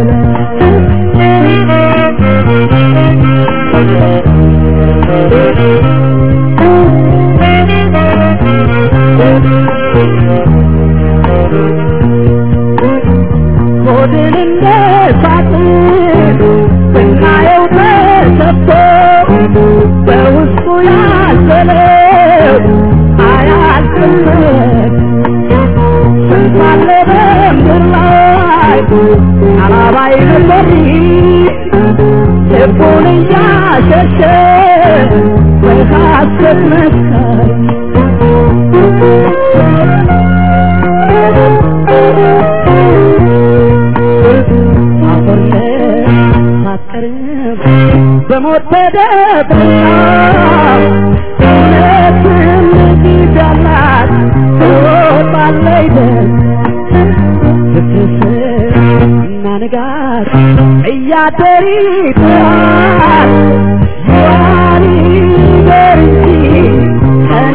ሆድን እንደ ሳጥን ስናየው ተሰፍቶ በውስጡ ያዘለው አያልቅለት ስንት አለ በምድር ላይ አላባይ ነበር ልቡን እያሸሸ በሐሰት መስካሪ አፈር በሞት ተደብቃ እውነትም ጊዜ አላት ትወጣለች ፍትህ እና ንጋት እያደር ይጥራል ይዋል ይደር እንጂ ቀን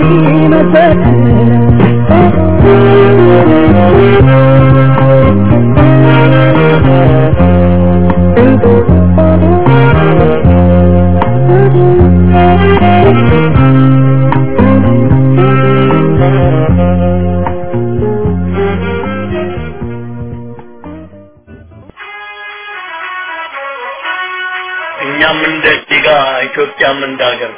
እኛም እንደ ዲጋ ኢትዮጵያም እንደ ሀገር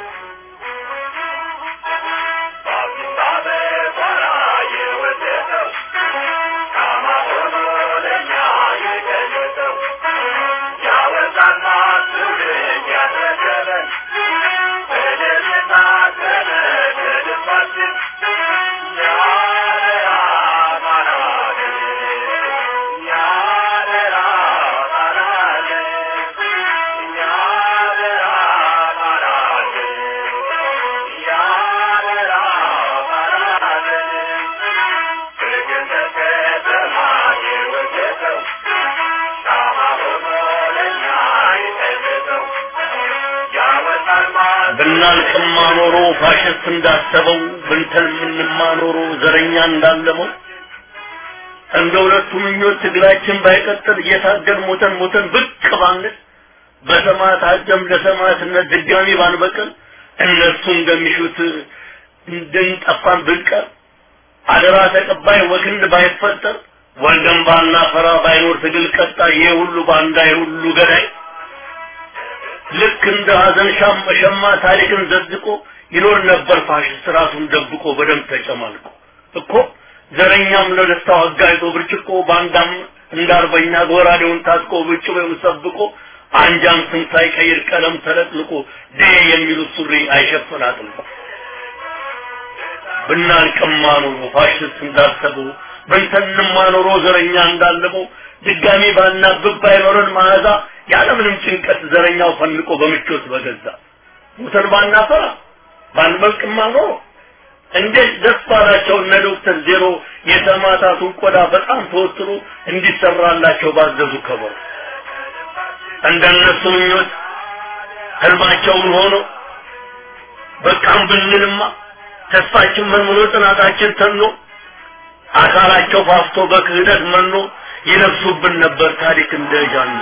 ብናልቅማ ኖሮ ፋሽስት እንዳሰበው ብንተልምንማ ኖሮ ዘረኛ እንዳለመው እንደ ሁለቱ ምኞት ትግላችን ባይቀጥል እየታገል ሞተን ሞተን ብቅ ባንል በሰማዕታት ደም ለሰማዕትነት ድጋሚ ባንበቅል እነሱ እንደሚሹት እንድንጠፋን ብንቀር አደራ ተቀባይ ወግንድ ባይፈጠር ወልደን ባናፈራ ባይኖር ትግል ቀጣይ ይሄ ሁሉ ባንዳ ይሄ ሁሉ ገዳይ ልክ እንደ ሀዘን ሻም ሸማ ታሪክን ዘዝቆ ይኖር ነበር ፋሽስት ራሱን ደብቆ በደም ተጨማልቆ እኮ ዘረኛም ለደስታው አጋይቶ ብርጭቆ ባንዳም እንዳርበኛ ጎራዴውን ታጥቆ ብጭ ወይም ሰብቆ አንጃም ስም ሳይቀይር ቀለም ተለጥልቆ ዴ የሚሉት ሱሪ አይሸፍን አጥልቆ ብናልቅማ ኖሮ ፋሽስት እንዳሰበው ብንተንማ ኖሮ ዘረኛ እንዳለመው ድጋሚ ባናብብ ባይኖረን መዓዛ ያለምንም ጭንቀት ዘረኛው ፈንቆ በምቾት በገዛ ሙተን ባናፈራ ባንበልቅማ ኖሮ እንዴት ደስ ባላቸው እነ ዶክተር ዜሮ የሰማዕታቱን ቆዳ በጣም ተወጥሮ እንዲሰራላቸው ባዘዙ ከበሩ እንደነሱ ምኞት ህልማቸውን ሆኖ በቃም ብንልማ ተስፋችን መንምኖ ጽናታችን ተኖ አካላቸው ፋፍቶ በክህደት መኖ ይለብሱብን ነበር ታሪክ እንደጃኑ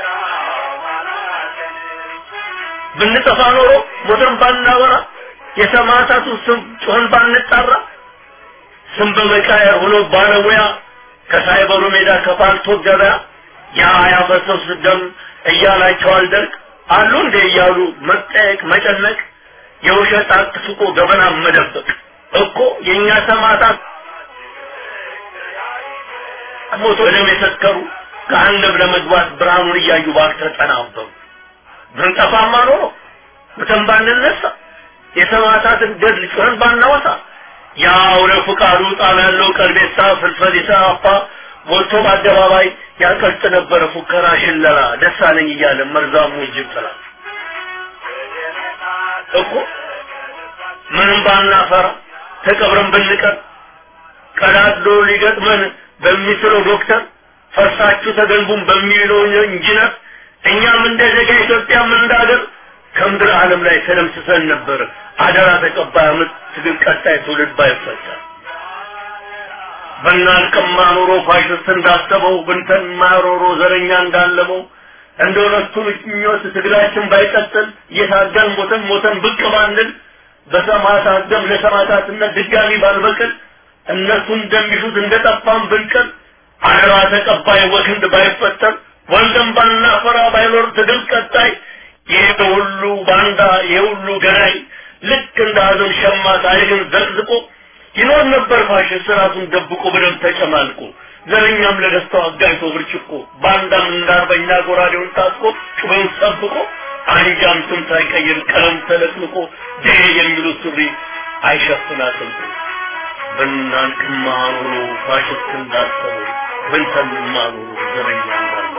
ብንጠፋ ኖሮ ሞተን ባናወራ የሰማዕታቱ ስም ጮህን ባንጣራ ስም በመቃየር ሆኖ ባለሙያ ከሳይበሩ ሜዳ ከፓልቶ ገበያ ያ ያፈሰሱ ደም እያላቸው አልደርቅ አሉ እንደ እያሉ መጠየቅ መጨነቅ የውሸት አቅስቆ ገበና መደበቅ እኮ የእኛ ሰማዕታት ሞቶ ደም የሰከሩ ከአንደብ ለመግባት ብርሃኑን እያዩ ባክ ተጠናበሩ። ብንጠፋማ ኖሮ ሙተን ባንነሳ የሰማዕታትን ገድል ጩኸን ባናወሳ ያው ለፍቃዱ ጣም ያለው ቀልቤሳ ፍልፈሊሳ አፓ ሞልቶ በአደባባይ ያቀልጥ ነበረ ፉከራ ሽለላ ደሳለኝ እያለ መርዛሙ እጅብ ጥላ እኮ ምንም ባናፈራ ተቀብረን ብንቀር ቀዳዶ ሊገጥመን በሚስለው ዶክተር ፈርሳችሁ ተገንቡን በሚለው ኢንጂነር እኛም እንደ ዜጋ ኢትዮጵያም እንዳገር ከምድር ዓለም ላይ ተደምስሰን ነበር። አደራ ተቀባይ አመት ትግል ቀጣይ ትውልድ ባይፈጠር በናልቅማ ኖሮ ፋሽስት እንዳሰበው ብንተን ማሮሮ ዘረኛ እንዳለመው እንደ ሁለቱ ምኞት ትግላችን ባይቀጥል እየታገል ሞተን ሞተን ብቅ ባንል በሰማዕታት ደም ለሰማዕታትነት ድጋሚ ባልበቅል እነሱ እንደሚሹት እንደጠፋን ብንቀር አደራ ተቀባይ ወክንድ ባይፈጠር ወልደን ባናፈራ ባይኖር ትግል ቀጣይ ይሄ ሁሉ ባንዳ ይሄ ሁሉ ገናይ ልክ እንደ ሀዘን ሸማ ታሪክን ዘቅዝቆ ይኖር ነበር ፋሽስት ራሱን ደብቆ በደም ተጨማልቆ ዘረኛም ለደስታው አጋይቶ ብርጭቆ ባንዳም እንዳርበኛ ጎራዴውን ታጥቆ ጩቤውን ጠብቆ አንጃም ስም ሳይቀይር ቀለም ተለቅልቆ ዴ የሚሉት ሱሪ አይሸፍናትም ብናንቅማ ኖሮ ፋሽስት እንዳሰቡ ብንተንማ ኖሮ ዘረኛ እንዳለ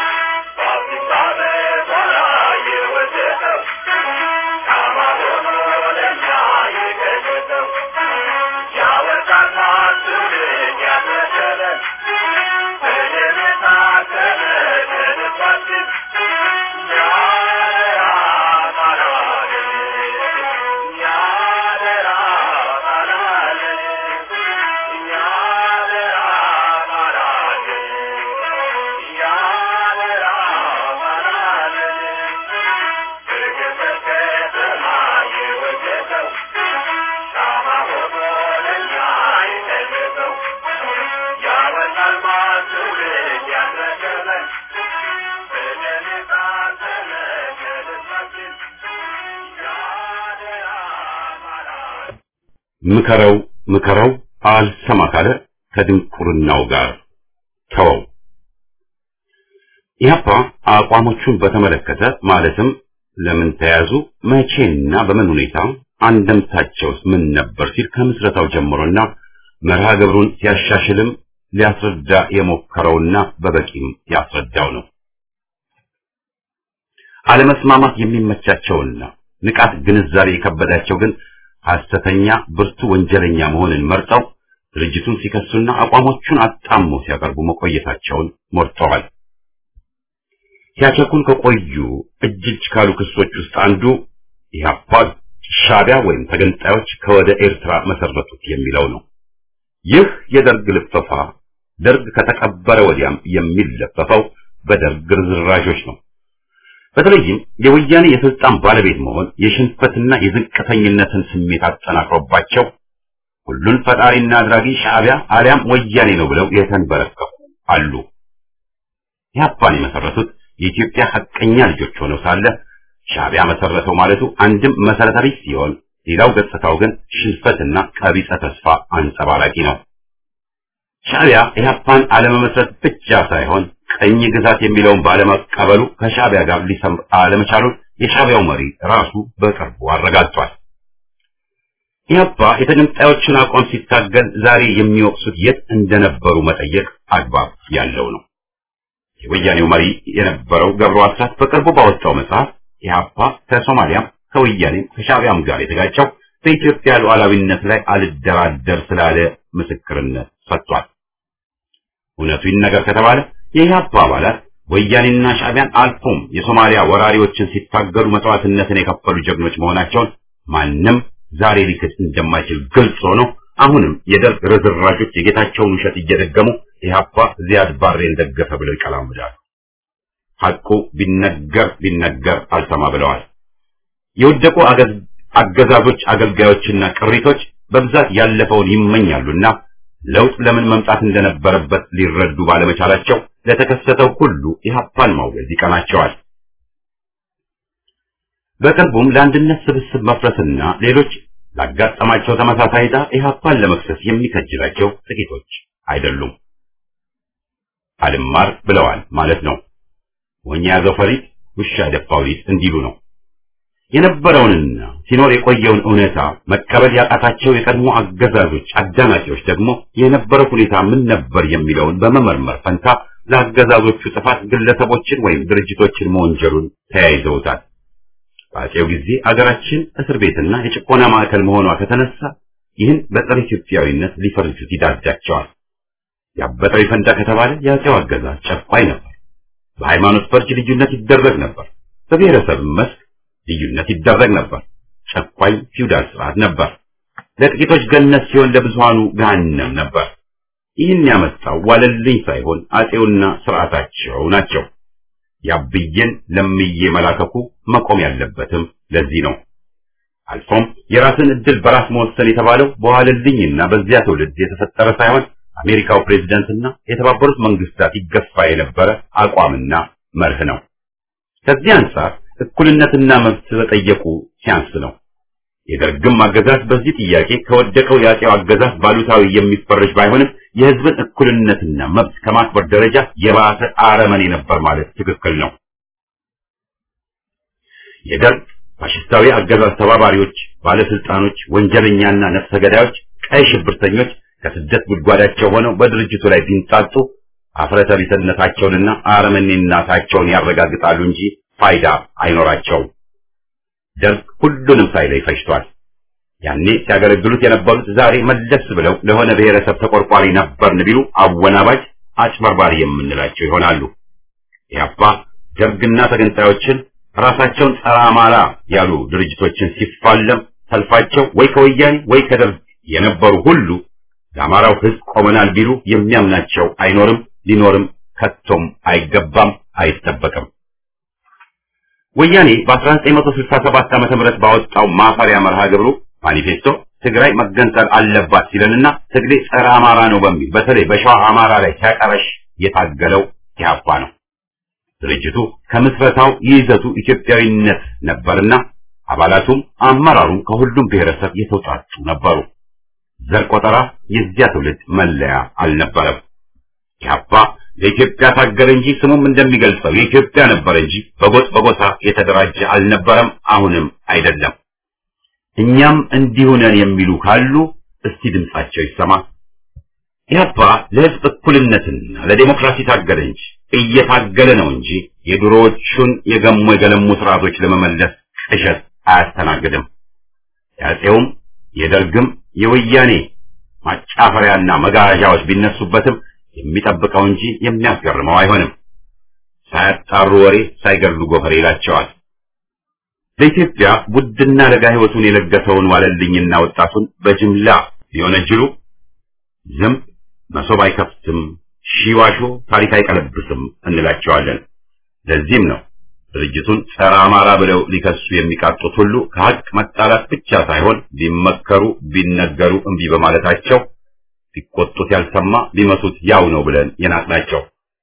ምከረው ምከረው አልሰማ ካለ ከድንቁርናው ጋር ተወው። ኢህአፓ አቋሞቹን በተመለከተ ማለትም ለምን ተያዙ፣ መቼና በምን ሁኔታ አንደምታቸውስ ምን ነበር ሲል ከምስረታው ጀምሮና መርሃ ግብሩን ሲያሻሽልም ሊያስረዳ የሞከረውና በበቂም ያስረዳው ነው። አለመስማማት የሚመቻቸውና ንቃት ግንዛቤ የከበዳቸው ግን ሐሰተኛ ብርቱ ወንጀለኛ መሆንን መርጠው ድርጅቱን ሲከሱና አቋሞቹን አጣሞ ሲያቀርቡ መቆየታቸውን ሞርተዋል። ሲያቸኩል ከቆዩ እጅ እጅ ካሉ ክሶች ውስጥ አንዱ ኢህአፓ ሻዕቢያ ወይም ተገንጣዮች ከወደ ኤርትራ መሰረቱት የሚለው ነው። ይህ የደርግ ልፈፋ ደርግ ከተቀበረ ወዲያም የሚለፈፈው በደርግ ርዝራዦች ነው። በተለይም የወያኔ የስልጣን ባለቤት መሆን የሽንፈትና የዝቅተኝነትን ስሜት አጠናክሮባቸው ሁሉን ፈጣሪና አድራጊ ሻዕቢያ አሊያም ወያኔ ነው ብለው የተንበረከኩ አሉ። ኢህአፓን የመሰረቱት የኢትዮጵያ ሐቀኛ ልጆች ሆነው ሳለ ሻዕቢያ መሰረተው ማለቱ አንድም መሰረተ ቢስ ሲሆን፣ ሌላው ገጽታው ግን ሽንፈትና ቀቢጸ ተስፋ አንጸባራቂ ነው። ሻዕቢያ ኢህአፓን አለመመስረት ብቻ ሳይሆን ቀኝ ግዛት የሚለውን ባለመቀበሉ ከሻዕቢያ ጋር ሊሰምር አለመቻሉን የሻዕቢያው መሪ ራሱ በቅርቡ አረጋግጧል። ኢህአፓ የተገንጣዮችን አቋም ሲታገል ዛሬ የሚወቅሱት የት እንደነበሩ መጠየቅ አግባብ ያለው ነው። የወያኔው መሪ የነበረው ገብሩ አስራት በቅርቡ ባወጣው መጽሐፍ ኢህአፓ ከሶማሊያም ከወያኔም ከሻዕቢያም ጋር የተጋጨው በኢትዮጵያ ሉዓላዊነት ላይ አልደራደር ስላለ ምስክርነት ሰጥቷል። እውነቱ ይነገር ከተባለ የኢህአፓ አባላት ወያኔና ሻዕቢያን አልፎም የሶማሊያ ወራሪዎችን ሲታገሉ መስዋዕትነትን የከፈሉ ጀግኖች መሆናቸውን ማንም ዛሬ ሊክድ እንደማይችል ግልጽ ሆኖ አሁንም የደርግ ርዝራዦች የጌታቸውን ውሸት እየደገሙ ኢህአፓ ዚያድ ባሬን ደገፈ ብለው ይቀላምዳሉ። ሐቁ ቢነገር ቢነገር አልሰማ ብለዋል። የወደቁ አገዛዞች አገልጋዮችና ቅሪቶች በብዛት ያለፈውን ይመኛሉና ለውጥ ለምን መምጣት እንደነበረበት ሊረዱ ባለመቻላቸው ለተከሰተው ሁሉ ኢህአፓን ማውገዝ ይቀናቸዋል። በቅርቡም ለአንድነት ስብስብ መፍረስና ሌሎች ላጋጠማቸው ተመሳሳይ ዕጣ ኢህአፓን ለመክሰስ የሚከጅላቸው ጥቂቶች አይደሉም። አልማር ብለዋል ማለት ነው። ሞኝ ያዘው ፈሪጥ ውሻ ደፋው ሊጥ እንዲሉ ነው። የነበረውንና ሲኖር የቆየውን እውነታ መቀበል ያቃታቸው የቀድሞ አገዛዞች አዳናቂዎች ደግሞ የነበረው ሁኔታ ምን ነበር የሚለውን በመመርመር ፈንታ ለአገዛዞቹ ጥፋት ግለሰቦችን ወይም ድርጅቶችን መወንጀሉን ተያይዘውታል። በአፄው ጊዜ አገራችን እስር ቤትና የጭቆና ማዕከል መሆኗ ከተነሳ ይህን በጸረ ኢትዮጵያዊነት ሊፈርጁት ይዳዳቸዋል። ያበጠው ይፈንዳ ከተባለ የአፄው አገዛዝ ጨቋኝ ነበር። በሃይማኖት ፈርጅ ልዩነት ይደረግ ነበር። በብሔረሰብ መስክ ልዩነት ይደረግ ነበር። ጨቋኝ ፊውዳል ስርዓት ነበር። ለጥቂቶች ገነት ሲሆን ለብዙሃኑ ገሃነም ነበር። ይህን ያመጣው ዋለልኝ ሳይሆን አፄውና ስርዓታቸው ናቸው። ያብዬን ለምዬ መላከኩ መቆም ያለበትም ለዚህ ነው። አልፎም የራስን እድል በራስ መወሰን የተባለው በዋለልኝና በዚያ ትውልድ የተፈጠረ ሳይሆን አሜሪካው ፕሬዝዳንትና የተባበሩት መንግስታት ይገፋ የነበረ አቋምና መርህ ነው። ከዚህ አንጻር እኩልነትና መብት በጠየቁ ሲያንስ ነው። የደርግም አገዛዝ በዚህ ጥያቄ ከወደቀው የአፄው አገዛዝ ባሉታዊ የሚፈረጅ ባይሆንም የህዝብን እኩልነትና መብት ከማክበር ደረጃ የባሰ አረመኔ ነበር ማለት ትክክል ነው። የደርግ ፋሽስታዊ አገዛዝ ተባባሪዎች፣ ባለስልጣኖች፣ ወንጀለኛና ነፍሰ ገዳዮች፣ ቀይ ሽብርተኞች ከስደት ጉድጓዳቸው ሆነው በድርጅቱ ላይ ቢንጣጡ አፍረተቢስነታቸውንና አረመኔነታቸውን ያረጋግጣሉ እንጂ ፋይዳ አይኖራቸውም። ደርግ ሁሉንም ሳይለይ ፈጅቷል። ያኔ ሲያገለግሉት የነበሩት ዛሬ መለስ ብለው ለሆነ ብሔረሰብ ተቆርቋሪ ነበርን ቢሉ አወናባጅ፣ አጭበርባሪ የምንላቸው ይሆናሉ። ያባ ደርግና ተገንጣዮችን ራሳቸውን ጸረ አማራ ያሉ ድርጅቶችን ሲፋለም ሰልፋቸው ወይ ከወያኔ ወይ ከደርግ የነበሩ ሁሉ ለአማራው ሕዝብ ቆመናል ቢሉ የሚያምናቸው አይኖርም፣ ሊኖርም ከቶም አይገባም፣ አይጠበቅም። ወያኔ በ1967 ዓ.ም ባወጣው ማፈሪያ መርሃ ግብሩ ማኒፌስቶ ትግራይ መገንጠል አለባት ሲለንና ትግሬ ጸረ አማራ ነው በሚል በተለይ በሸዋ አማራ ላይ ሲያቀረሽ የታገለው ኢህአፓ ነው። ድርጅቱ ከምስረታው ይዘቱ ኢትዮጵያዊነት ነበርና አባላቱም አመራሩም ከሁሉም ብሔረሰብ የተውጣጡ ነበሩ። ዘር ቆጠራ የዚያ ትውልድ መለያ አልነበረም። ኢህአፓ ለኢትዮጵያ ታገለ እንጂ ስሙም እንደሚገልጸው የኢትዮጵያ ነበር እንጂ በጎጥ በጎሳ የተደራጀ አልነበረም፣ አሁንም አይደለም። እኛም እንዲሁ ነን የሚሉ ካሉ እስቲ ድምጻቸው ይሰማ። ኢህአፓ ለህዝብ እኩልነትና ለዴሞክራሲ ታገለ እንጂ እየታገለ ነው እንጂ የድሮዎቹን የገሙ የገለሙ ስርዓቶች ለመመለስ ቅዠት አያስተናግድም። የአፄውም የደርግም የወያኔ ማጫፈሪያና መጋዣዎች ቢነሱበትም የሚጠብቀው እንጂ የሚያስገርመው አይሆንም። ሳያጣሩ ወሬ ሳይገድሉ ጎፈሬ ይላቸዋል። ለኢትዮጵያ ውድና ለጋ ህይወቱን የለገሰውን ዋለልኝና ወጣቱን በጅምላ ሊወነጅሉ ዝም መሶብ አይከፍትም፣ ሺዋሾ ታሪክ አይቀለብስም እንላቸዋለን። ለዚህም ነው ድርጅቱን ጸረ አማራ ብለው ሊከሱ የሚቃጡት ሁሉ ከሀቅ መጣላት ብቻ ሳይሆን ቢመከሩ ቢነገሩ እምቢ በማለታቸው ቢቆጡት ያልሰማ ቢመቱት ያው ነው ብለን የናቅናቸው።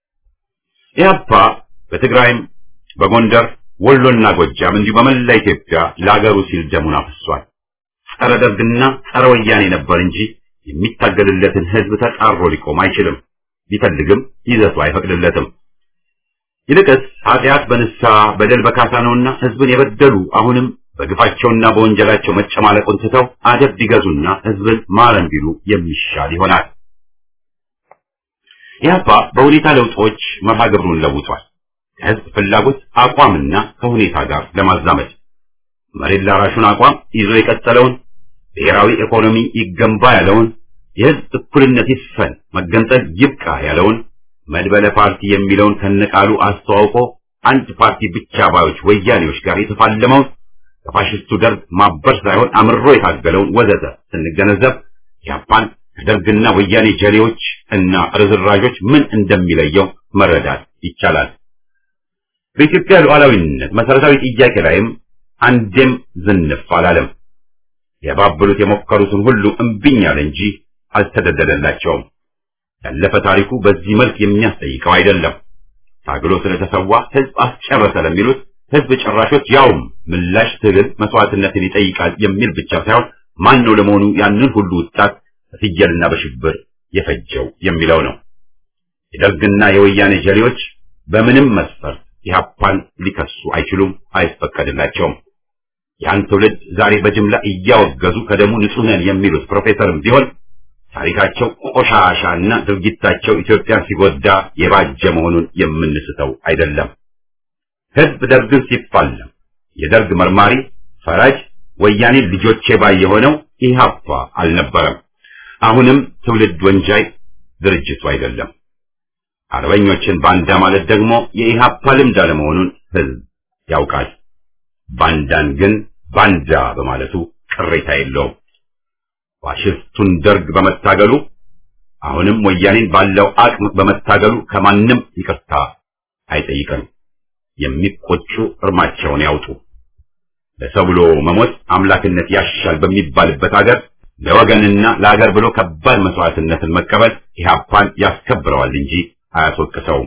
ኢህአፓ በትግራይም በጎንደር ወሎና ጎጃም እንዲሁ በመላ ኢትዮጵያ ለአገሩ ሲል ደሙን አፍሷል። ጸረ ደርግና ጸረ ወያኔ ነበር እንጂ የሚታገልለትን ህዝብ ተጻሮ ሊቆም አይችልም። ቢፈልግም ይዘቱ አይፈቅድለትም። ይልቅስ ኃጢአት በንስሐ በደል በካሳ ነውና ህዝብን የበደሉ አሁንም በግፋቸውና በወንጀላቸው መጨማለቁን ትተው አደብ ቢገዙና ህዝብን ማረን ቢሉ የሚሻል ይሆናል። ኢህአፓ በሁኔታ ለውጦች መርሃ ግብሩን ለውጧል። ከህዝብ ፍላጎት አቋምና ከሁኔታ ጋር ለማዛመድ መሬት ላራሹን አቋም ይዞ የቀጠለውን ብሔራዊ ኢኮኖሚ ይገንባ ያለውን የህዝብ እኩልነት ይስፈን፣ መገንጠል ይብቃ ያለውን መድበለ ፓርቲ የሚለውን ከነቃሉ አስተዋውቆ አንድ ፓርቲ ብቻ ባዮች ወያኔዎች ጋር የተፋለመውን ከፋሽስቱ ደርግ ማበር ሳይሆን አምሮ የታገለውን ወዘተ ስንገነዘብ ኢህአፓን ከደርግና ወያኔ ጀሌዎች እና ርዝራዦች ምን እንደሚለየው መረዳት ይቻላል። በኢትዮጵያ ሉዓላዊነት መሰረታዊ ጥያቄ ላይም አንዴም ዝንፍ አላለም። የባበሉት የሞከሩትን ሁሉ እምቢኝ አለ እንጂ አልተደደደላቸውም። ያለፈ ታሪኩ በዚህ መልክ የሚያስጠይቀው አይደለም። ታግሎ ስለተሰዋ ህዝብ አስጨረሰ ለሚሉት ህዝብ ጨራሾች ያውም ምላሽ ትግል መስዋዕትነትን ይጠይቃል የሚል ብቻ ሳይሆን ማን ነው ለመሆኑ ያንን ሁሉ ወጣት በፍየልና በሽብር የፈጀው የሚለው ነው። የደርግና የወያኔ ጀሌዎች በምንም መስፈርት ኢህአፓን ሊከሱ አይችሉም፣ አይፈቀድላቸውም። ያን ትውልድ ዛሬ በጅምላ እያወገዙ ከደሙ ንጹህ ነን የሚሉት ፕሮፌሰርም ቢሆን ታሪካቸው ቆሻሻና ድርጊታቸው ኢትዮጵያን ሲጎዳ የባጀ መሆኑን የምንስተው አይደለም። ህዝብ ደርግን ሲፋለም የደርግ መርማሪ ፈራጅ ወያኔ ልጆቼ ባይ የሆነው ኢህአፓ አልነበረም። አሁንም ትውልድ ወንጃይ ድርጅቱ አይደለም። አርበኞችን ባንዳ ማለት ደግሞ የኢህአፓ ልምድ አለመሆኑን ህዝብ ያውቃል። ባንዳን ግን ባንዳ በማለቱ ቅሬታ የለውም። ፋሽስቱን ደርግ በመታገሉ አሁንም ወያኔን ባለው አቅም በመታገሉ ከማንም ይቅርታ አይጠይቅም። የሚቆጩ እርማቸውን ያውጡ። ለሰው ብሎ መሞት አምላክነት ያሻል በሚባልበት ሀገር ለወገንና ለሀገር ብሎ ከባድ መስዋዕትነትን መቀበል ኢህአፓን ያስከብረዋል እንጂ አያስወቅሰውም።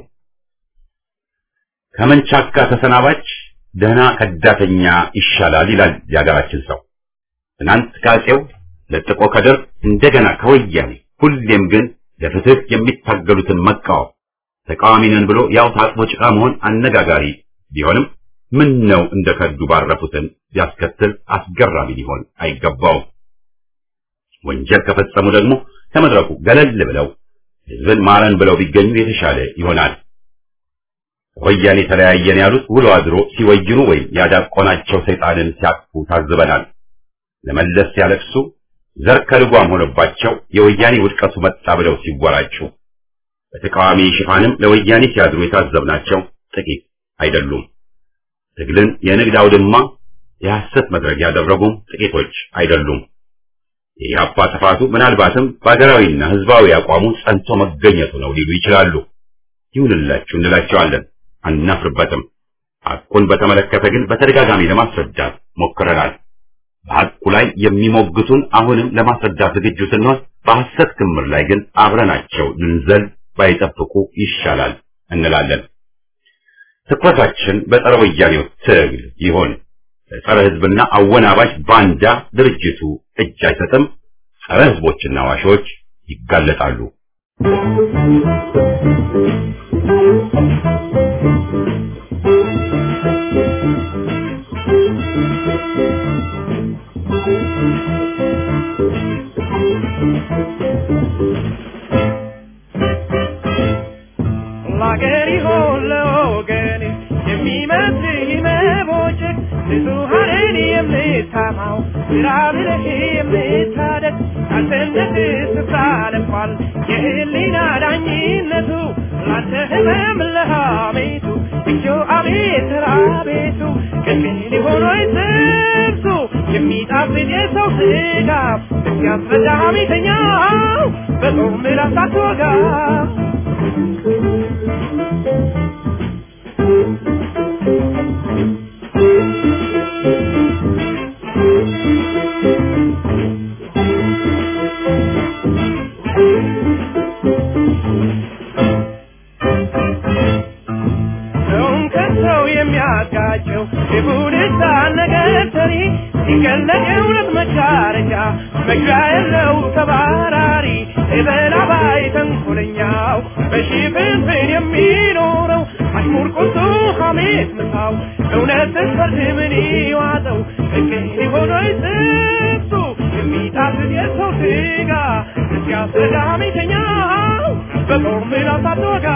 ከመንቻካ ተሰናባች ደህና ከዳተኛ ይሻላል ይላል የሀገራችን ሰው። ትናንት ከአፄው ለጥቆ ከደርግ እንደገና ከወያኔ ሁሌም ግን ለፍትህ የሚታገሉትን መቃወም ተቃዋሚ ነን ብሎ ያው ታጥቦ ጭቃ መሆን አነጋጋሪ ቢሆንም ምን ነው እንደ ከዱ ባረፉትን ቢያስከትል አስገራሚ ሊሆን አይገባውም። ወንጀል ከፈጸሙ ደግሞ ከመድረኩ ገለል ብለው ህዝብን ማረን ብለው ቢገኙ የተሻለ ይሆናል። ወያኔ ተለያየን ያሉት ውሎ አድሮ ሲወይኑ ወይም ያዳቆናቸው ሰይጣንን ሲያቅፉ ታዝበናል። ለመለስ ሲያለቅሱ ዘር ከልጓም ሆነባቸው የወያኔ ውድቀቱ መጣ ብለው ሲወራጩ በተቃዋሚ ሽፋንም ለወያኔ ሲያድሩ የታዘብናቸው ጥቂት አይደሉም። ትግልን የንግድ አውድማ የሐሰት መድረክ ያደረጉም ጥቂቶች አይደሉም። የኢህአፓ ጥፋቱ ምናልባትም በሀገራዊና ህዝባዊ አቋሙ ጸንቶ መገኘቱ ነው ሊሉ ይችላሉ። ይሁንላችሁ እንላቸዋለን፣ አናፍርበትም። ሐቁን በተመለከተ ግን በተደጋጋሚ ለማስረዳት ሞክረናል። በሐቁ ላይ የሚሞግቱን አሁንም ለማስረዳት ዝግጁ ስንሆን፣ በሐሰት ክምር ላይ ግን አብረናቸው ልንዘል ባይጠብቁ ይሻላል እንላለን። ትኩረታችን በጸረ ወያኔው ትግል ይሆን። ጸረ ህዝብና አወናባጅ ባንዳ ድርጅቱ እጅ አይሰጥም። ጸረ ህዝቦችና ዋሾች ይጋለጣሉ። ለአገር ይሆን ለወገን የሚመስል መቦጨቅ ብዙሃንን የምታማው ስራ ብለህ የምታደግ ካልሰነት ስፍራ ለቋል የህሊና ዳኝነቱ ላንተ ህመም ለሐሜቱ እጆ አቤት ራቤቱ ቅቅል ሊሆን ወይ ጥብሱ የሚጣፍጥ የሰው ስጋ እስኪያስረዳ ሐሜተኛው በጾም ምላስ አትወጋ ሰውን ከሰው የሚያጋጨው የቡድሳ ነገር ሰሪ ሲገለጥ የእውነት መዳረጃ መግቢያ የለው ተባራሪ የበላባይ ተንኮለኛው በሽፍንፍን የሚኖረው አሽሙር ቁጡ ሐሜት ምሳው እውነትን ፈርድ ምን ይዋጠው ፍቅር ሊሆን ወይ ጥብሱ የሚጣፍጥ የሰው ስጋ እስኪያስረዳ ሐሜተኛው በጦር ምላስ አትወጋ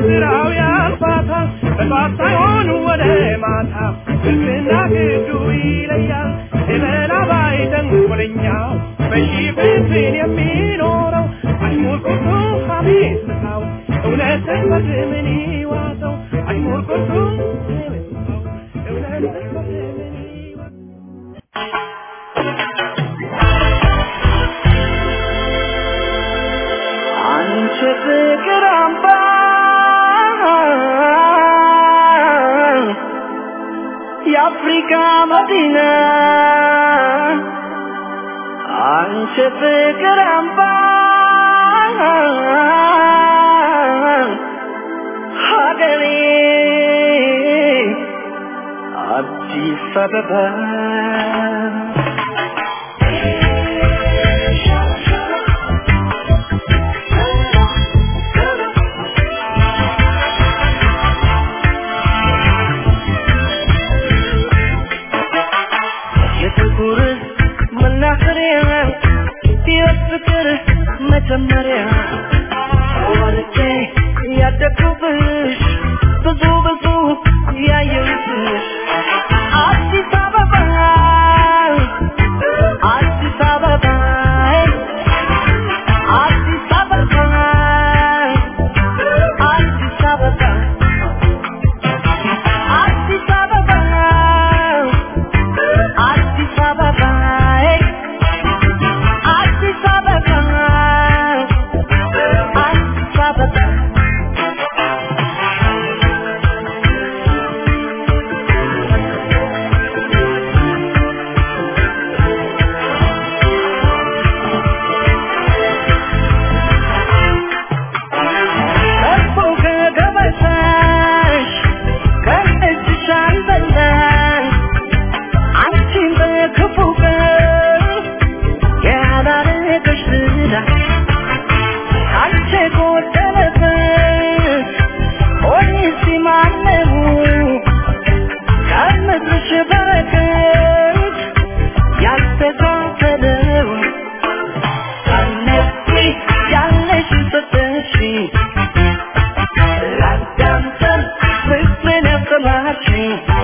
ስራው ያልፋታል በጧት ሳይሆን ወደ ማታ ግልጽና ግዱ ይለያል የበላ ባይ ተንኮለኛው በሺህ ፍትህን የሚኖረው አሽሙር ቁርጡ ሀሜት ምሳው እውነትን በምን ይዋጠው አሽሙር ቁርጡ ሀሜት ምሳው እውነትን በምን ይዋጠው አንቺ ፍቅር አምባ የአፍሪካ መዲና አንቺ ፍቅር አምባ ሀገሬ አዲስ አበባ የጥቁር መናኸሪያ የፍቅር መጀመሪያ ወልጄ ያደግኩብሽ ብዙ ብዙ ያየሁብሽ አዲስ አበባ አዲስ አበባ አዲስ አበባ አዲስ አበባ አዲስ አበባ አዲስ አበባ አዲስ አበባ አዲስ አበባ ከቦ ከገበታሽ ከእጅሽ አልበላሽ አንቺን በክፉ ቀን ያላረገሽ ዝና አንቺ ጎደለበት ሆኔ ማነው ከምድርሽ በረከት ያስተካከለው አነሲ ያለሽ ሰጠሽ ላዳምጠን ፍቅርን ያሰማሽ